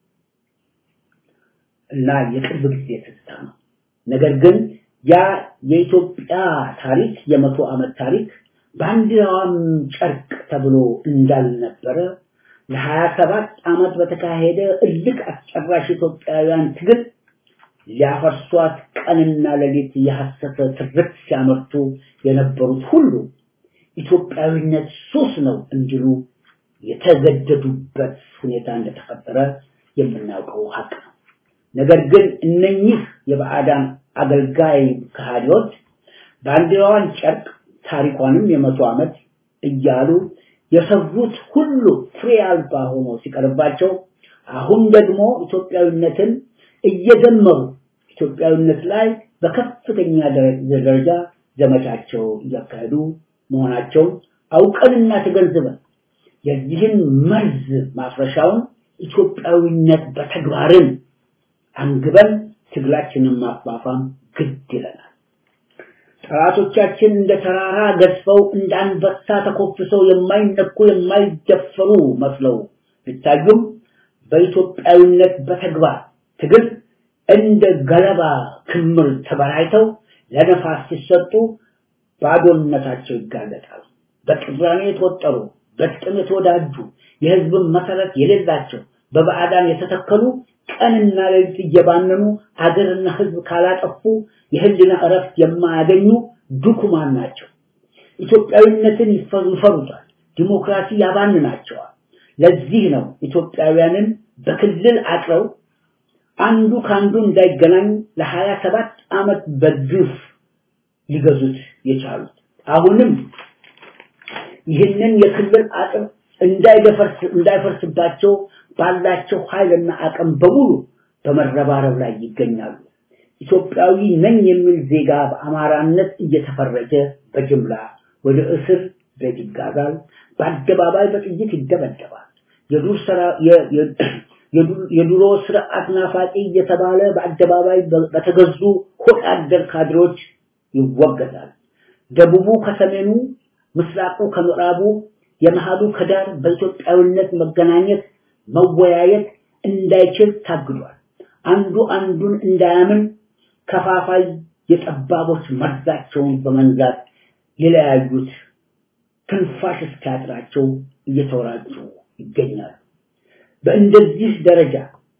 እና የቅርብ ጊዜ ትዝታ ነው። ነገር ግን ያ የኢትዮጵያ ታሪክ የመቶ ዓመት ታሪክ ባንዲራዋም ጨርቅ ተብሎ እንዳልነበረ ለሀያ ሰባት ዓመት በተካሄደ እልቅ አስጨራሽ ኢትዮጵያውያን ትግል ሊያፈርሷት ቀንና ሌሊት የሐሰተ ትርክት ሲያመርቱ የነበሩት ሁሉ ኢትዮጵያዊነት ሱስ ነው እንዲሉ የተገደዱበት ሁኔታ እንደተፈጠረ የምናውቀው ሀቅ ነው። ነገር ግን እነኚህ የባዕዳን አገልጋይ ከሃዲዎች ባንዲራዋን ጨርቅ ታሪኳንም የመቶ ዓመት እያሉ የሰሩት ሁሉ ፍሬ አልባ ሆኖ ሲቀርባቸው አሁን ደግሞ ኢትዮጵያዊነትን እየደመሩ ኢትዮጵያዊነት ላይ በከፍተኛ ደረጃ ዘመቻቸው እያካሄዱ መሆናቸውን አውቀንና ተገንዝበን የዚህን መርዝ ማፍረሻውን ኢትዮጵያዊነት በተግባርን አንግበን ትግላችንን ማፋፋም ግድ ይለናል። ጠላቶቻችን እንደ ተራራ ገዝፈው እንደ አንበሳ ተኮፍሰው የማይነኩ የማይደፈሩ መስለው ቢታዩም በኢትዮጵያዊነት በተግባር ትግል እንደ ገለባ ክምር ተበራይተው ለነፋስ ሲሰጡ ባዶነታቸው ይጋለጣል። በቅራኔ የተወጠሩ በጥቅም የተወዳጁ የህዝብን መሰረት የሌላቸው በባዕዳን የተተከሉ ቀንና ሌሊት እየባነኑ አገርና ህዝብ ካላጠፉ የህሊና እረፍት የማያገኙ ድኩማን ናቸው። ኢትዮጵያዊነትን ይፈሩታል። ዲሞክራሲ ያባንናቸዋል። ለዚህ ነው ኢትዮጵያውያንን በክልል አጥረው አንዱ ከአንዱ እንዳይገናኝ ለሀያ ሰባት ዓመት በግፍ ሊገዙት የቻሉት። አሁንም ይህንን የክልል አጥር እንዳይደፈርስ እንዳይፈርስባቸው ባላቸው ኃይልና አቅም በሙሉ በመረባረብ ላይ ይገኛሉ። ኢትዮጵያዊ ነኝ የሚል ዜጋ በአማራነት እየተፈረጀ በጅምላ ወደ እስር ቤት ይጋዛል። በአደባባይ በጥይት ይደበደባል። የዱር ስራ የድሮ ስርዓት ናፋቂ እየተባለ በአደባባይ በተገዙ ሆድ አደር ካድሮች ይወገዛል። ደቡቡ ከሰሜኑ፣ ምስራቁ ከምዕራቡ፣ የመሃሉ ከዳር በኢትዮጵያዊነት መገናኘት መወያየት እንዳይችል ታግዷል። አንዱ አንዱን እንዳያምን ከፋፋይ የጠባቦች መርዛቸውን በመንዛት የለያዩት ትንፋሽ እስኪያጥራቸው እየተወራጩ ይገኛሉ። በእንደዚህ ደረጃ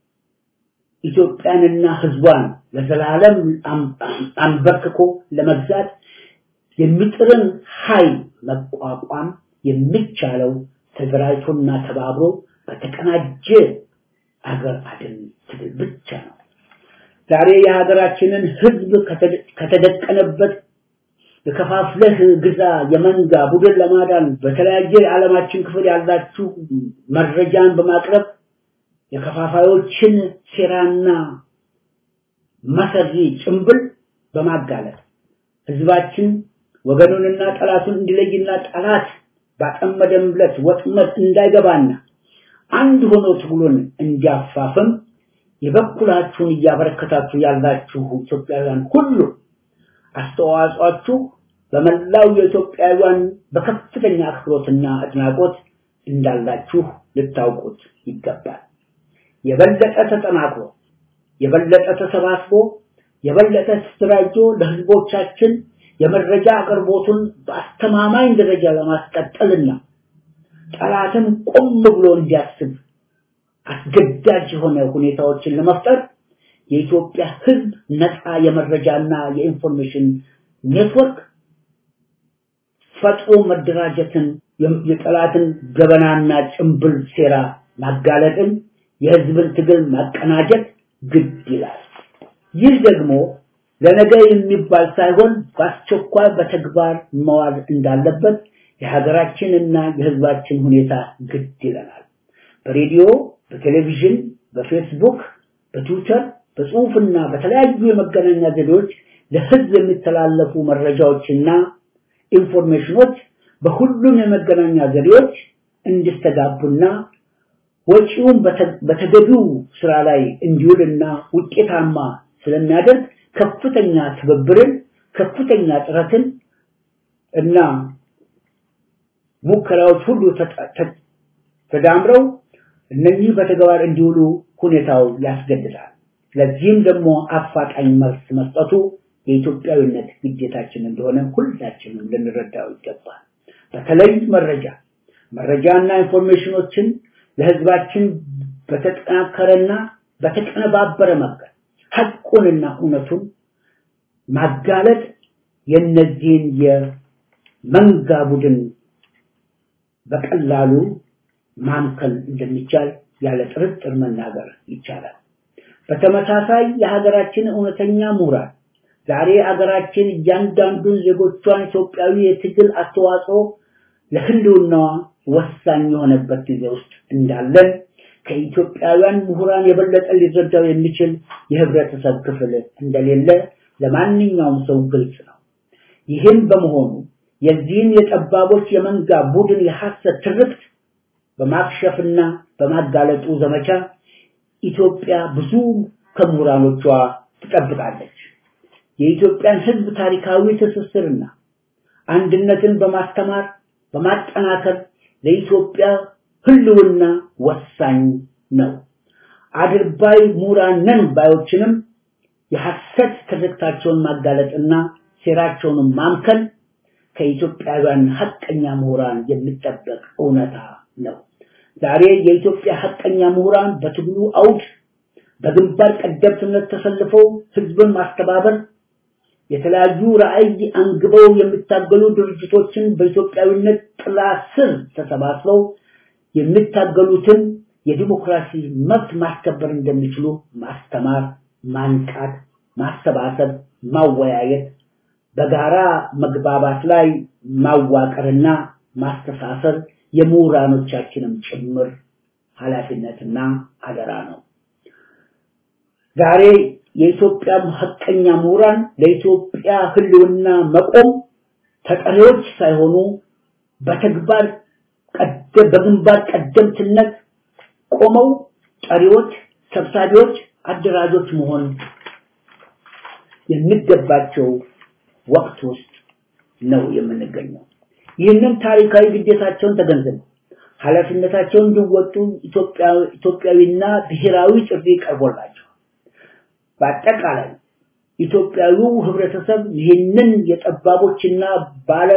ኢትዮጵያንና ህዝቧን ለዘላለም አንበርክኮ ለመግዛት የሚጥርን ኃይል መቋቋም የሚቻለው ተደራጅቶና ተባብሮ በተቀናጀ አገር አድን ትግል ብቻ ነው። ዛሬ የሀገራችንን ህዝብ ከተደቀነበት የከፋፍለህ ግዛ የመንጋ ቡድን ለማዳን በተለያየ የዓለማችን ክፍል ያላችሁ መረጃን በማቅረብ የከፋፋዮችን ሴራና መሰሪ ጭምብል በማጋለጥ ህዝባችን ወገኑንና ጠላቱን እንዲለይና ጠላት ባጠመደምለት ወጥመድ እንዳይገባና አንድ ሆኖ ትግሉን እንዲያፋፍም የበኩላችሁን እያበረከታችሁ ያላችሁ ኢትዮጵያውያን ሁሉ አስተዋጽኦአችሁ በመላው የኢትዮጵያውያን በከፍተኛ አክብሮትና አድናቆት እንዳላችሁ ልታውቁት ይገባል። የበለጠ ተጠናክሮ የበለጠ ተሰባስቦ የበለጠ ተደራጅቶ ለህዝቦቻችን የመረጃ አቅርቦቱን በአስተማማኝ ደረጃ ለማስቀጠልና ጠላትም ቆም ብሎ እንዲያስብ አስገዳጅ የሆነ ሁኔታዎችን ለመፍጠር የኢትዮጵያ ህዝብ ነፃ የመረጃና የኢንፎርሜሽን ኔትወርክ ፈጥሮ መደራጀትን የጠላትን ገበናና ጭምብል ሴራ ማጋለጥን የህዝብን ትግል ማቀናጀት ግድ ይላል። ይህ ደግሞ ለነገ የሚባል ሳይሆን በአስቸኳይ በተግባር መዋል እንዳለበት የሀገራችንና የህዝባችን ሁኔታ ግድ ይለናል። በሬዲዮ፣ በቴሌቪዥን፣ በፌስቡክ፣ በትዊተር፣ በጽሁፍና በተለያዩ የመገናኛ ዘዴዎች ለህዝብ የሚተላለፉ መረጃዎችና ኢንፎርሜሽኖች በሁሉም የመገናኛ ዘዴዎች እንዲስተጋቡና ወጪውን በተገቢው ስራ ላይ እንዲውልና ውጤታማ ስለሚያደርግ ከፍተኛ ትብብርን፣ ከፍተኛ ጥረትን እና ሙከራዎች ሁሉ ተዳምረው እነኚህ በተግባር እንዲውሉ ሁኔታው ያስገድዳል። ለዚህም ደግሞ አፋጣኝ መልስ መስጠቱ የኢትዮጵያዊነት ግዴታችን እንደሆነ ሁላችንም ልንረዳው ይገባል። በተለይ መረጃ መረጃና ኢንፎርሜሽኖችን ለህዝባችን በተጠናከረና በተቀነባበረ መንገድ ሐቁንና እውነቱን ማጋለጥ የነዚህን የመንጋ ቡድን በቀላሉ ማምከል እንደሚቻል ያለ ጥርጥር መናገር ይቻላል። በተመሳሳይ የሀገራችን እውነተኛ ምሁራን ዛሬ አገራችን እያንዳንዱን ዜጎቿን ኢትዮጵያዊ የትግል አስተዋጽኦ ለህልውናዋ ወሳኝ የሆነበት ጊዜ ውስጥ እንዳለን ከኢትዮጵያውያን ምሁራን የበለጠ ሊረዳው የሚችል የህብረተሰብ ክፍል እንደሌለ ለማንኛውም ሰው ግልጽ ነው። ይህም በመሆኑ የዚህን የጠባቦች የመንጋ ቡድን የሐሰት ትርክት በማክሸፍና በማጋለጡ ዘመቻ ኢትዮጵያ ብዙ ከምሁራኖቿ ትጠብቃለች። የኢትዮጵያን ህዝብ ታሪካዊ ትስስርና አንድነትን በማስተማር በማጠናከር ለኢትዮጵያ ህልውና ወሳኝ ነው። አድርባይ ምሁራን ነን ባዮችንም የሐሰት ትርክታቸውን ማጋለጥና ሴራቸውን ማምከል ከኢትዮጵያውያን ሐቀኛ ምሁራን የሚጠበቅ እውነታ ነው። ዛሬ የኢትዮጵያ ሐቀኛ ምሁራን በትግሉ አውድ በግንባር ቀደምትነት ተሰልፈው ህዝብን ማስተባበር የተለያዩ ራዕይ አንግበው የሚታገሉ ድርጅቶችን በኢትዮጵያዊነት ጥላ ስር ተሰባስበው የሚታገሉትን የዲሞክራሲ መብት ማስከበር እንደሚችሉ ማስተማር፣ ማንቃት፣ ማሰባሰብ፣ ማወያየት፣ በጋራ መግባባት ላይ ማዋቀርና ማስተሳሰር የምሁራኖቻችንም ጭምር ኃላፊነትና አደራ ነው። ዛሬ የኢትዮጵያ ሐቀኛ ምሁራን ለኢትዮጵያ ህልውና መቆም ተጠሪዎች ሳይሆኑ በተግባር በግንባር ቀደምትነት ቆመው ጠሪዎች፣ ሰብሳቢዎች፣ አደራጆች መሆን የሚገባቸው ወቅት ውስጥ ነው የምንገኘው። ይህንን ታሪካዊ ግዴታቸውን ተገንዝበው ኃላፊነታቸውን እንዲወጡ ኢትዮጵያዊና ብሔራዊ ጥሪ ቀርቦላቸው በአጠቃላይ ኢትዮጵያዊው ህብረተሰብ ይህንን የጠባቦችና ባለ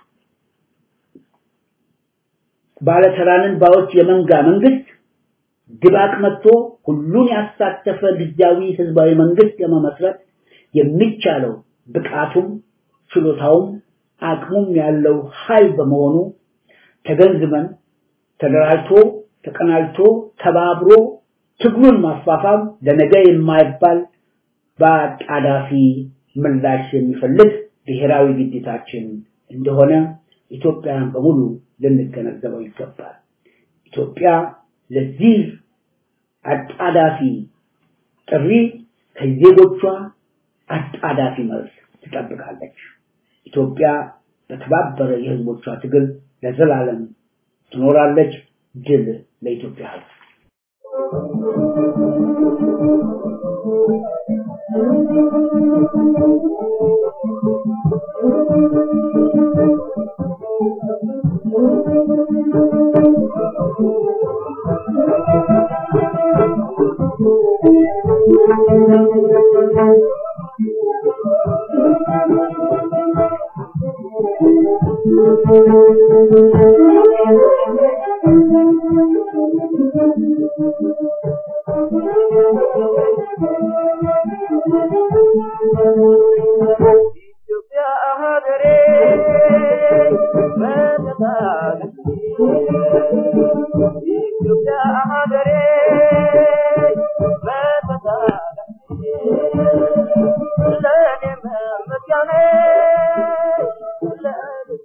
ባለተራንን ባዎች የመንጋ መንግስት ድባቅ መጥቶ ሁሉን ያሳተፈ ጊዜያዊ ህዝባዊ መንግስት ለመመስረት የሚቻለው ብቃቱም ችሎታውም አቅሙም ያለው ኃይል በመሆኑ ተገንዝበን ተደራጅቶ ተቀናጅቶ ተባብሮ ትግሉን ማፋፋም ለነገ የማይባል በአጣዳፊ ምላሽ የሚፈልግ ብሔራዊ ግዴታችን እንደሆነ ኢትዮጵያን በሙሉ ልንገነዘበው ይገባል። ኢትዮጵያ ለዚህ አጣዳፊ ጥሪ ከዜጎቿ አጣዳፊ መልስ ትጠብቃለች። ኢትዮጵያ በተባበረ የህዝቦቿ ትግል ለዘላለም ትኖራለች። ድል ለኢትዮጵያ ህዝብ።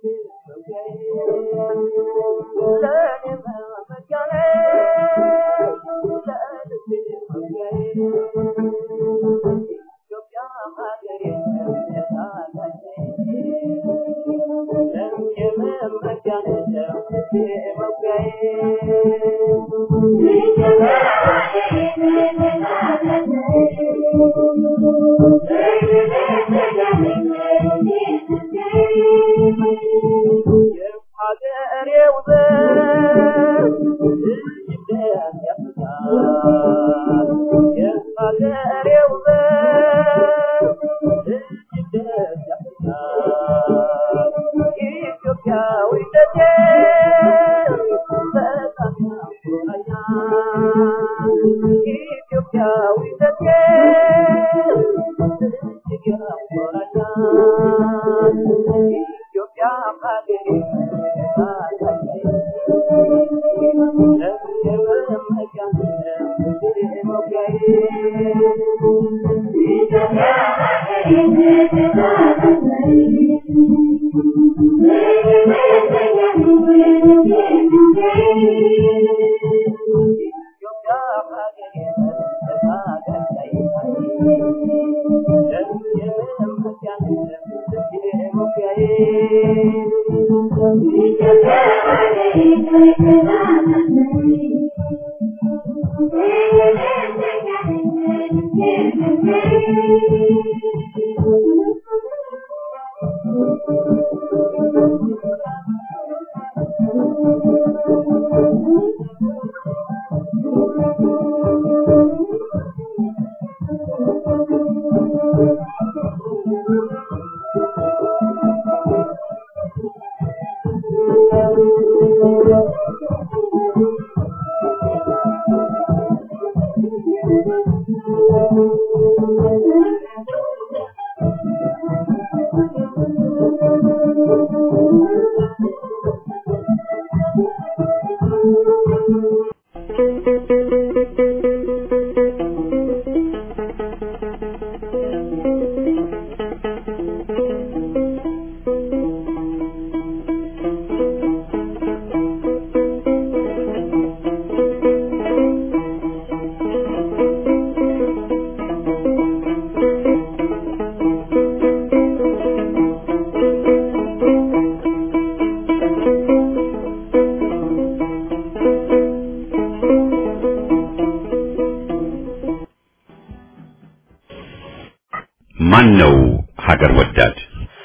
ማን ነው ሀገር ወዳድ?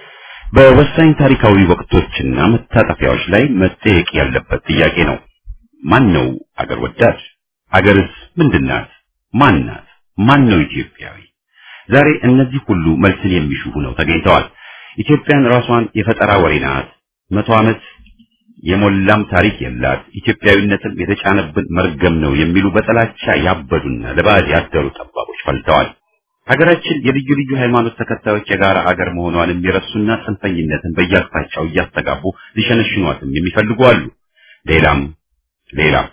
በወሳኝ ታሪካዊ ወቅቶችና መታጠፊያዎች ላይ መጠየቅ ያለበት ጥያቄ ነው። ማን ነው ሀገር ወዳድ? ሀገርስ ምንድናት? ማን ናት? ማን ነው ኢትዮጵያዊ? ዛሬ እነዚህ ሁሉ መልስን የሚሹ ሆነው ተገኝተዋል። ኢትዮጵያን ራሷን የፈጠራ ወሬ ናት፣ መቶ ዓመት የሞላም ታሪክ የላት፣ ኢትዮጵያዊነትን የተጫነብን መርገም ነው የሚሉ በጥላቻ ያበዱና ለባዕድ ያደሩ ጠባቦች ፈልተዋል። ሀገራችን የልዩ ልዩ ሃይማኖት ተከታዮች የጋራ ሀገር መሆኗን የሚረሱና ጽንፈኝነትን በየአቅጣጫው እያስተጋቡ ሊሸነሽኗትም የሚፈልጉ አሉ። ሌላም ሌላም።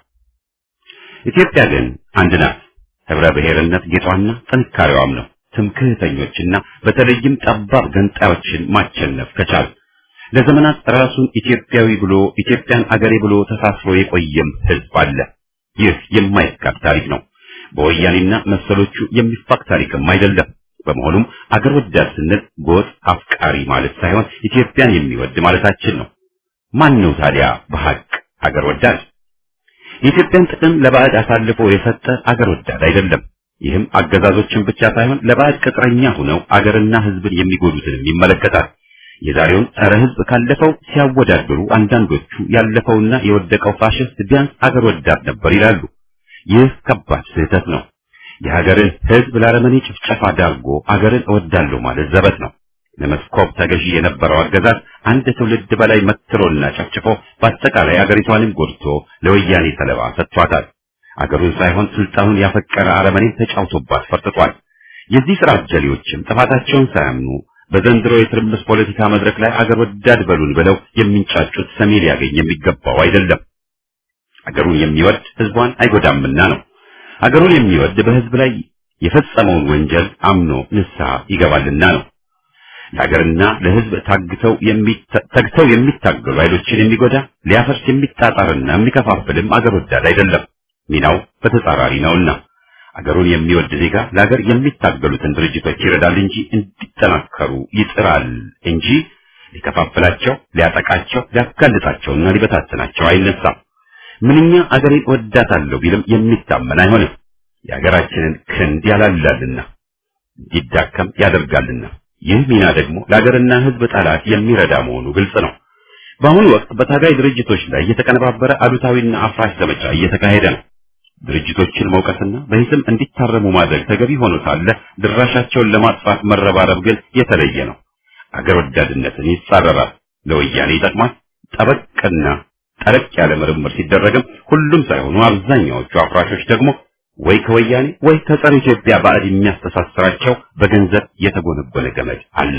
ኢትዮጵያ ግን አንድ ናት። ህብረ ብሔርነት ጌጧና ጥንካሬዋም ነው። ትምክህተኞችና በተለይም ጠባብ ገንጣዮችን ማቸነፍ ከቻል ለዘመናት ራሱን ኢትዮጵያዊ ብሎ ኢትዮጵያን አገሬ ብሎ ተሳስሮ የቆየም ህዝብ አለ። ይህ የማይካድ ታሪክ ነው። በወያኔና መሰሎቹ የሚፋቅ ታሪክም አይደለም። በመሆኑም አገር ወዳድ ስንል ጎጥ አፍቃሪ ማለት ሳይሆን ኢትዮጵያን የሚወድ ማለታችን ነው። ማን ነው ታዲያ በሐቅ አገር ወዳድ? የኢትዮጵያን ጥቅም ለባዕድ አሳልፎ የሰጠ አገር ወዳድ አይደለም። ይህም አገዛዞችን ብቻ ሳይሆን ለባዕድ ቅጥረኛ ሆነው አገርና ህዝብን የሚጎዱትንም ይመለከታል። የዛሬውን ጸረ ህዝብ ካለፈው ሲያወዳድሩ አንዳንዶቹ ያለፈውና የወደቀው ፋሽስት ቢያንስ አገር ወዳድ ነበር ይላሉ። ይህ ከባድ ስህተት ነው። የሀገርን ህዝብ ለአረመኔ ጭፍጨፋ ዳርጎ አገርን እወዳለሁ ማለት ዘበት ነው። ለመስኮብ ተገዢ የነበረው አገዛዝ አንድ ትውልድ በላይ መትሮና ጨፍጭፎ በአጠቃላይ አገሪቷንም ጎድቶ ለወያኔ ሰለባ ሰጥቷታል። አገሩን ሳይሆን ስልጣኑን ያፈቀረ አረመኔ ተጫውቶባት ፈርጥቷል። የዚህ ስራ አጀሌዎችም ጥፋታቸውን ሳያምኑ በዘንድሮ የትርምስ ፖለቲካ መድረክ ላይ አገር ወዳድ በሉን ብለው የሚንጫጩት ሰሚ ሊያገኝ የሚገባው አይደለም። አገሩን የሚወድ ህዝቧን አይጎዳምና ነው። አገሩን የሚወድ በህዝብ ላይ የፈጸመውን ወንጀል አምኖ ንስሐ ይገባልና ነው። ለሀገርና ለሕዝብ ታግተው ተግተው የሚታገሉ ኃይሎችን የሚጎዳ ሊያፈርስ የሚጣጣርና የሚከፋፍልም አገር ወዳድ አይደለም። ሚናው በተጻራሪ ነውና አገሩን የሚወድ ዜጋ ለሀገር የሚታገሉትን ድርጅቶች ይረዳል እንጂ እንዲጠናከሩ ይጥራል እንጂ ሊከፋፍላቸው፣ ሊያጠቃቸው፣ ሊያጋልጣቸውና ሊበታትናቸው አይነሳም። ምንኛ አገሬን ወዳታለሁ ቢልም የሚታመን አይሆንም። የሀገራችንን ክንድ ያላላልና እንዲዳከም ያደርጋልና ይህ ሚና ደግሞ ለሀገርና ሕዝብ ጠላት የሚረዳ መሆኑ ግልጽ ነው። በአሁኑ ወቅት በታጋይ ድርጅቶች ላይ የተቀነባበረ አሉታዊና አፍራሽ ዘመቻ እየተካሄደ ነው። ድርጅቶችን መውቀስና በሂስም እንዲታረሙ ማድረግ ተገቢ ሆኖ ሳለ ድራሻቸውን ለማጥፋት መረባረብ ግን የተለየ ነው። አገር ወዳድነትን ይጻረራል፣ ለወያኔ ይጠቅማል። ጠበቅና ጠለቅ ያለ ምርምር ሲደረግም ሁሉም ሳይሆኑ አብዛኛዎቹ አፍራሾች ደግሞ ወይ ከወያኔ ወይ ከጸረ ኢትዮጵያ ባዕድ የሚያስተሳስራቸው በገንዘብ የተጎነጎነ ገመድ አለ።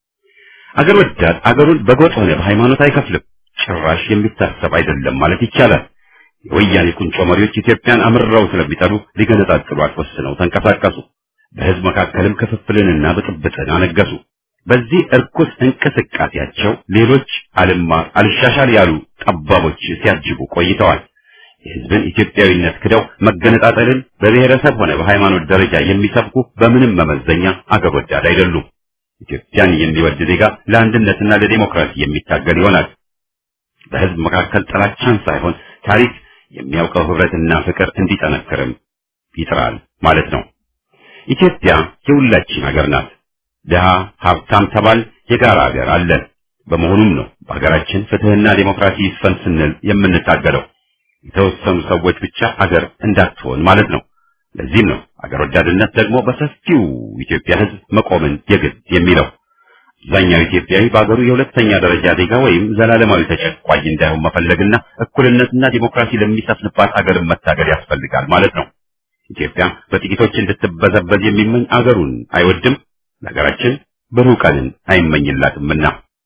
አገር ወዳድ አገሩን በጎጥ ሆነ በሃይማኖት አይከፍልም። ጭራሽ የሚታሰብ አይደለም ማለት ይቻላል። የወያኔ ቁንጮ መሪዎች ኢትዮጵያን አምርረው ስለሚጠሉ ሊገነጣጥሏት ወስነው ተንቀሳቀሱ። በሕዝብ መካከልም ክፍፍልንና ብጥብጥን አነገሱ። በዚህ እርኩስ እንቅስቃሴያቸው ሌሎች አልማር አልሻሻል ያሉ ጠባቦች ሲያጅቡ ቆይተዋል። የሕዝብን ኢትዮጵያዊነት ክደው መገነጣጠልን በብሔረሰብ ሆነ በሃይማኖት ደረጃ የሚሰብኩ በምንም መመዘኛ አገር ወዳድ አይደሉም። ኢትዮጵያን የሚወድ ዜጋ ለአንድነትና ለዲሞክራሲ የሚታገል ይሆናል። በሕዝብ መካከል ጥላቻን ሳይሆን ታሪክ የሚያውቀው ህብረትና ፍቅር እንዲጠነክርም ይጥራል ማለት ነው። ኢትዮጵያ የሁላችን ሀገር ናት። ድሃ ሀብታም ተባል የጋራ ሀገር አለን። በመሆኑም ነው በሀገራችን ፍትህና ዲሞክራሲ ይስፈን ስንል የምንታገለው የተወሰኑ ሰዎች ብቻ ሀገር እንዳትሆን ማለት ነው። ለዚህም ነው ሀገር ወዳድነት ደግሞ በሰፊው ኢትዮጵያ ህዝብ መቆምን የግድ የሚለው። አብዛኛው ኢትዮጵያዊ በሀገሩ የሁለተኛ ደረጃ ዜጋ ወይም ዘላለማዊ ተጨቋኝ እንዳይሆን መፈለግና እኩልነትና ዲሞክራሲ ለሚሰፍንባት አገርን መታገል ያስፈልጋል ማለት ነው። ኢትዮጵያ በጥቂቶች እንድትበዘበዝ የሚመኝ አገሩን አይወድም፣ ለሀገራችን ብሩህ ቀንን አይመኝላትምና።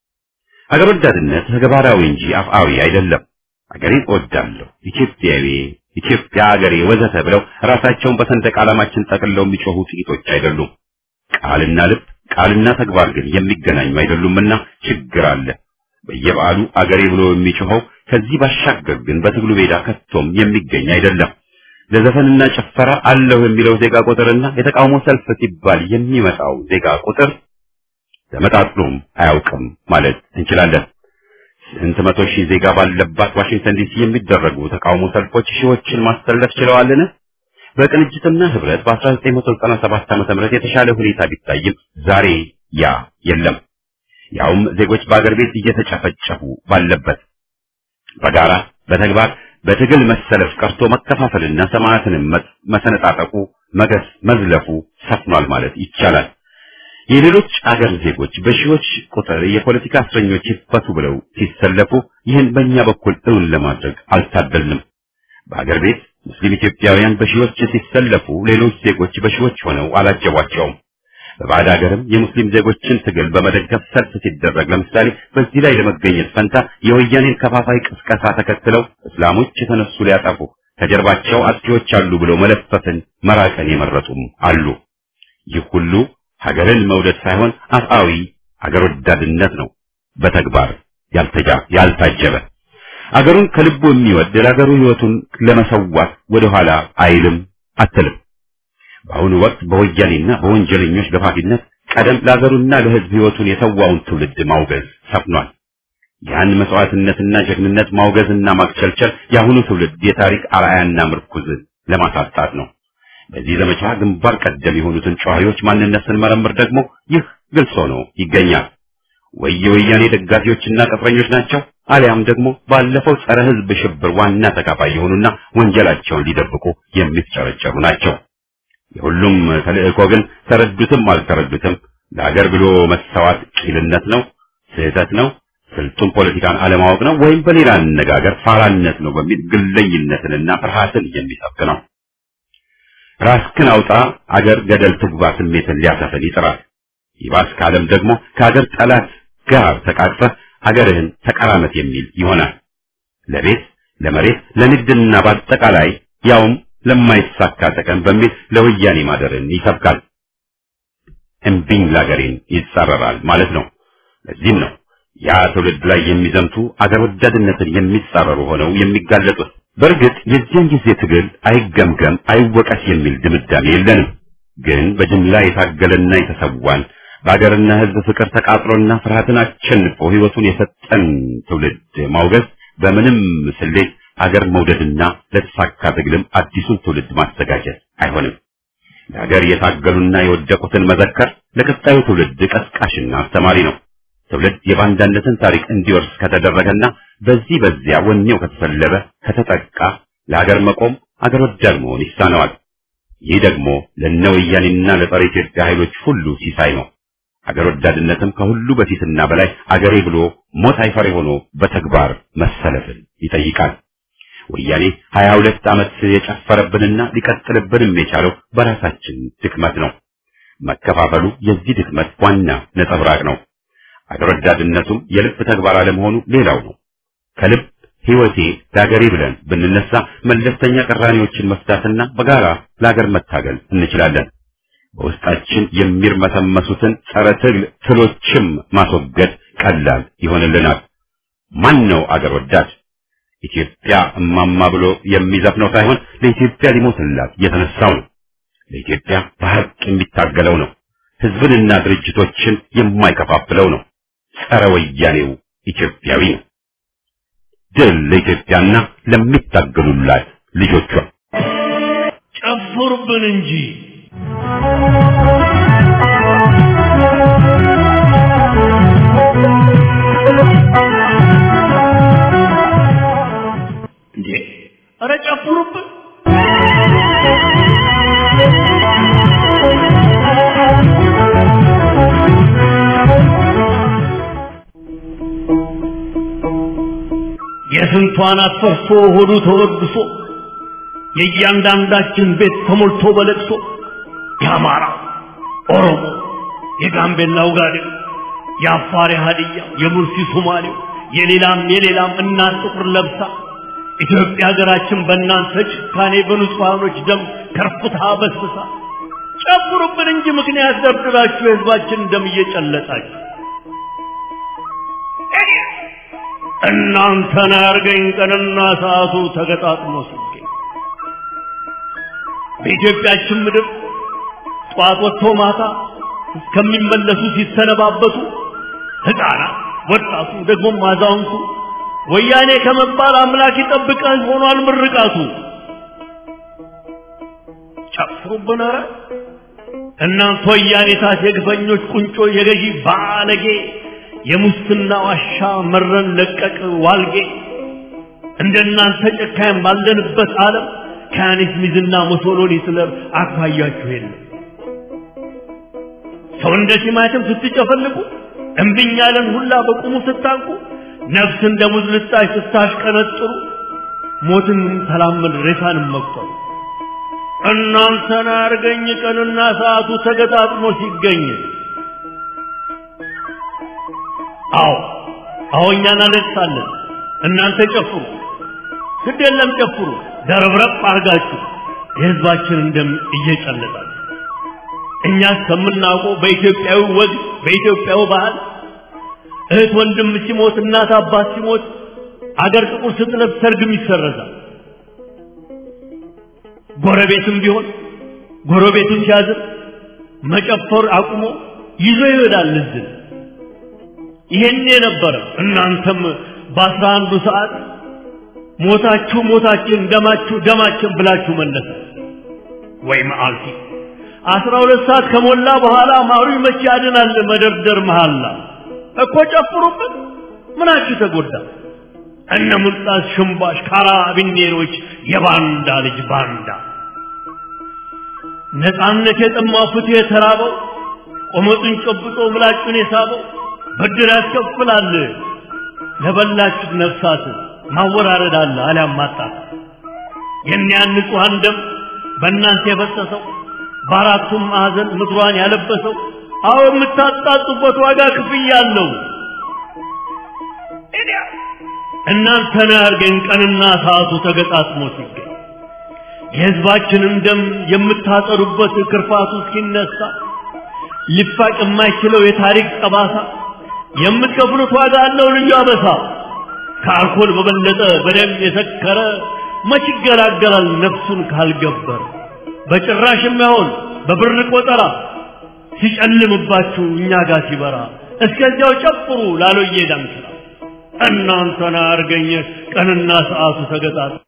ሀገር ወዳድነት ተግባራዊ እንጂ አፍአዊ አይደለም። አገሬን እወዳለሁ፣ ኢትዮጵያዊ፣ ኢትዮጵያ አገሬ ወዘተ ብለው ራሳቸውን በሰንደቅ ዓላማችን ጠቅልለው የሚጮሁ ጥቂቶች አይደሉም። ቃልና ልብ ቃልና ተግባር ግን የሚገናኙ አይደሉምና ችግር አለ። በየበዓሉ አገሬ ብሎ የሚጮኸው ከዚህ ባሻገር ግን በትግሉ ሜዳ ከቶም የሚገኝ አይደለም። ለዘፈንና ጭፈራ አለሁ የሚለው ዜጋ ቁጥርና የተቃውሞ ሰልፍ ሲባል የሚመጣው ዜጋ ቁጥር ተመጣጥኖም አያውቅም ማለት እንችላለን። ስንት መቶ ሺህ ዜጋ ባለባት ዋሽንግተን ዲሲ የሚደረጉ ተቃውሞ ሰልፎች ሺዎችን ማሰለፍ ችለዋልን? በቅንጅትና ህብረት በ1997 ዓመተ ምህረት የተሻለ ሁኔታ ቢታይም ዛሬ ያ የለም። ያውም ዜጎች በአገር ቤት እየተጨፈጨፉ ባለበት በጋራ በተግባር በትግል መሰለፍ ቀርቶ መከፋፈልና ሰማዕትንም መሰነጣጠቁ መገስ መዝለፉ ሰፍኗል ማለት ይቻላል። የሌሎች አገር ዜጎች በሺዎች ቁጥር የፖለቲካ እስረኞች ይፈቱ ብለው ሲሰለፉ ይህን በእኛ በኩል እውን ለማድረግ አልታደልንም። በአገር ቤት ሙስሊም ኢትዮጵያውያን በሺዎች ሲሰለፉ ሌሎች ዜጎች በሺዎች ሆነው አላጀቧቸውም። በባዕድ ሀገርም የሙስሊም ዜጎችን ትግል በመደገፍ ሰልፍ ሲደረግ ለምሳሌ በዚህ ላይ ለመገኘት ፈንታ የወያኔን ከፋፋይ ቅስቀሳ ተከትለው እስላሞች የተነሱ ሊያጠፉ ከጀርባቸው አጥፊዎች አሉ ብለው መለፈፍን መራቀን የመረጡም አሉ። ይህ ሁሉ ሀገርን መውደድ ሳይሆን አፍአዊ ሀገር ወዳድነት ነው፣ በተግባር ያልተጃ ያልታጀበ አገሩን ከልቡ የሚወድ ለሀገሩ ሕይወቱን ለመሰዋት ወደ ኋላ አይልም አትልም። በአሁኑ ወቅት በወያኔና በወንጀለኞች ገፋፊነት ቀደም ለሀገሩና ለሕዝብ ሕይወቱን የተዋውን ትውልድ ማውገዝ ሰፍኗል። ያን መስዋዕትነትና ጀግንነት ማውገዝና ማክቸልቸል የአሁኑ ትውልድ የታሪክ አርአያና ምርኩዝ ለማሳጣት ነው። በዚህ ዘመቻ ግንባር ቀደም የሆኑትን ጨዋሂዎች ማንነት ስንመረምር ደግሞ ይህ ግልጽ ሆኖ ይገኛል። ወይ የወያኔ ደጋፊዎችና ቅጥረኞች ናቸው፣ አሊያም ደግሞ ባለፈው ጸረ ሕዝብ ሽብር ዋና ተካፋይ የሆኑና ወንጀላቸውን ሊደብቁ የሚጨረጨሩ ናቸው። የሁሉም ተልእኮ ግን ተረዱትም አልተረዱትም ለሀገር ብሎ መሰዋት ቂልነት ነው፣ ስህተት ነው፣ ስልጡን ፖለቲካን አለማወቅ ነው፣ ወይም በሌላ አነጋገር ፋራነት ነው በሚል ግለኝነትንና ፍርሃትን የሚሰብክ ነው። ራስክን አውጣ አገር ገደል ትግባ ስሜትን ሊያሰፍን ይጥራል። ይባስ ካለም ደግሞ ከሀገር ጠላት ጋር ተቃቅፈህ አገርህን ተቀራመት የሚል ይሆናል። ለቤት ለመሬት ለንግድና በአጠቃላይ ያውም ለማይሳካ ጥቅም በሚል ለወያኔ ማደርን ይሰብካል። እምቢኝ ላገሬን ይጻረራል ማለት ነው። ለዚህም ነው ያ ትውልድ ላይ የሚዘምቱ አገር ወዳድነትን የሚጻረሩ ሆነው የሚጋለጡት። በእርግጥ የዚያን ጊዜ ትግል አይገምገም አይወቀስ የሚል ድምዳሜ የለንም። ግን በጅምላ የታገለና የተሰዋን በአገርና ሕዝብ ፍቅር ተቃጥሎና ፍርሃትን አሸንፎ ሕይወቱን የሰጠን ትውልድ ማውገዝ በምንም ስሌት አገር መውደድና ለተሳካ ትግልም አዲሱን ትውልድ ማዘጋጀት አይሆንም። ለሀገር የታገሉና የወደቁትን መዘከር ለቀጣዩ ትውልድ ቀስቃሽና አስተማሪ ነው። ትውልድ የባንዳነትን ታሪክ እንዲወርስ ከተደረገና በዚህ በዚያ ወኔው ከተሰለበ ከተጠቃ ለሀገር መቆም አገር ወዳድ መሆን ይሳነዋል። ይህ ደግሞ ለነ ወያኔና ለጸረ ኢትዮጵያ ኃይሎች ሁሉ ሲሳይ ነው። አገር ወዳድነትም ከሁሉ በፊትና በላይ አገሬ ብሎ ሞት አይፈሬ ሆኖ በተግባር መሰለፍን ይጠይቃል። ወያኔ ሀያ ሁለት ዓመት የጨፈረብንና ሊቀጥልብንም የቻለው በራሳችን ድክመት ነው። መከፋፈሉ የዚህ ድክመት ዋና ነጸብራቅ ነው። አገር ወዳድነቱም የልብ ተግባር አለመሆኑ ሌላው ነው። ከልብ ሕይወቴ ለአገሬ ብለን ብንነሳ መለስተኛ ቅራኔዎችን መፍታትና በጋራ ለአገር መታገል እንችላለን። በውስጣችን የሚርመሰመሱትን ጸረ ትግል ትሎችም ማስወገድ ቀላል ይሆንልናል። ማን ነው አገር ወዳድ? ኢትዮጵያ እማማ ብሎ የሚዘፍነው ሳይሆን ለኢትዮጵያ ሊሞትላት የተነሳው ነው። ለኢትዮጵያ በሐቅ የሚታገለው ነው። ሕዝብንና ድርጅቶችን የማይከፋፍለው ነው። ጸረ ወያኔው ኢትዮጵያዊ ነው። ድል ለኢትዮጵያና ለሚታገሉላት ልጆቿ። ጨፍሩብን እንጂ እንዴ! ኧረ ጨፍሩብን! የስንቷን አፈርሶ ሆዱ ተወድሶ የእያንዳንዳችን ቤት ተሞልቶ በለቅሶ የአማራ ኦሮሞ፣ የጋምቤላ ውጋዴው፣ የአፋር ሀዲያ፣ የሙርሲ ሶማሌው፣ የሌላም የሌላም እናት ጥቁር ለብሳ ኢትዮጵያ ሀገራችን በእናንተ ጭካኔ በንጹሐኖች ደም ከርፍታ በስብሳ ጨፍሩብን እንጂ ምክንያት ደርድራችሁ የህዝባችን ደም እየጨለጣችሁ እናንተን ያርገኝ ቀንና ሰዓቱ ተገጣጥሞ ሲገኝ በኢትዮጵያችን ምድር ጠዋት ወጥቶ ማታ እስከሚመለሱ ሲሰነባበቱ ሕፃናት፣ ወጣቱ፣ ደግሞም አዛውንቱ ወያኔ ከመባል አምላክ ይጠብቀን ሆኗል ምርቃቱ። ጨፍሩብን ኧረ እናንተ ወያኔታት የግፈኞች ቁንጮ የገዢ ባለጌ የሙስና ዋሻ መረን ለቀቅ ዋልጌ እንደናንተ ጨካኝ ባለንበት ዓለም ከያኔት ሚዝና ሙሶሎኒ ስለም አኳያችሁ የለም። ሰው እንደ ቲማቲም ስትጨፈልቁ እምብኝ ያለን ሁላ በቁሙ ስታንቁ ነፍስ እንደ ሙዝ ልጣጭ ስታሽቀነጥሩ ሞትን ተላመድ ሬሳንም መቁጠሩ እናንተን አርገኝ ቀንና ሰዓቱ ተገጣጥሞ ሲገኝ አዎ አዎ እኛ እናለቅሳለን እናንተ ጨፍሩ ግድ የለም ጨፍሩ ደረብረብ አርጋችሁ የህዝባችንን ደም እየጨለጣችሁ እኛ እስከምናውቀው በኢትዮጵያዊ ወግ በኢትዮጵያዊ ባህል እህት ወንድም ሲሞት እናት አባት ሲሞት አገር ጥቁር ስትለብስ ሰርግም ይሰረዛል ጎረቤትም ቢሆን ጎረቤቱን ሲያዝን መጨፈር አቁሞ ይዞ ይሄዳል ልዝን ይሄን የነበረ እናንተም በአስራ አንዱ ሰዓት ሞታችሁ ሞታችን ደማችሁ ደማችን ብላችሁ መለሰ ወይ መዓልቲ አስራ ሁለት ሰዓት ከሞላ በኋላ ማሩ መቼ ያድናል መደርደር መሃላ እኮ ጨፍሩበት ምናችሁ ተጎዳ እነ ሙልጣስ ሽምባሽ ካራቢኔሮች የባንዳ ልጅ ባንዳ ነፃነት የጠማው ፍትህ የተራበው ቆመጡን ጨብጦ ምላጩን የሳበው ብድር ያስከፍላል ለበላችሁት ነፍሳት ማወራረድ አለ አሊያም ማጣት የእኒያን ንጹሐን ደም በእናንተ የፈሰሰው በአራቱም ማዕዘን ምድሯን ያለበሰው አዎ የምታጣጡበት ዋጋ ክፍያ አለው እናንተን ያርገን ቀንና ሰዓቱ ተገጣጥሞ ሲገኝ የሕዝባችንን ደም የምታጠሩበት ክርፋቱ እስኪነሳ ሊፋቅ የማይችለው የታሪክ ጠባሳ የምትከፍሉት ዋጋ አለው ልዩ አበሳ ከአልኮል በበለጠ በደም የሰከረ መች ይገላገላል ነፍሱን ካልገበረ በጭራሽ የማይሆን በብር ቆጠራ ሲጨልምባችሁ እኛ ጋር ሲበራ እስከዚያው ጨፍሩ ላሎዬ ዳንስራ እናንተን አርገኘ ቀንና ሰዓቱ ተገጣጥ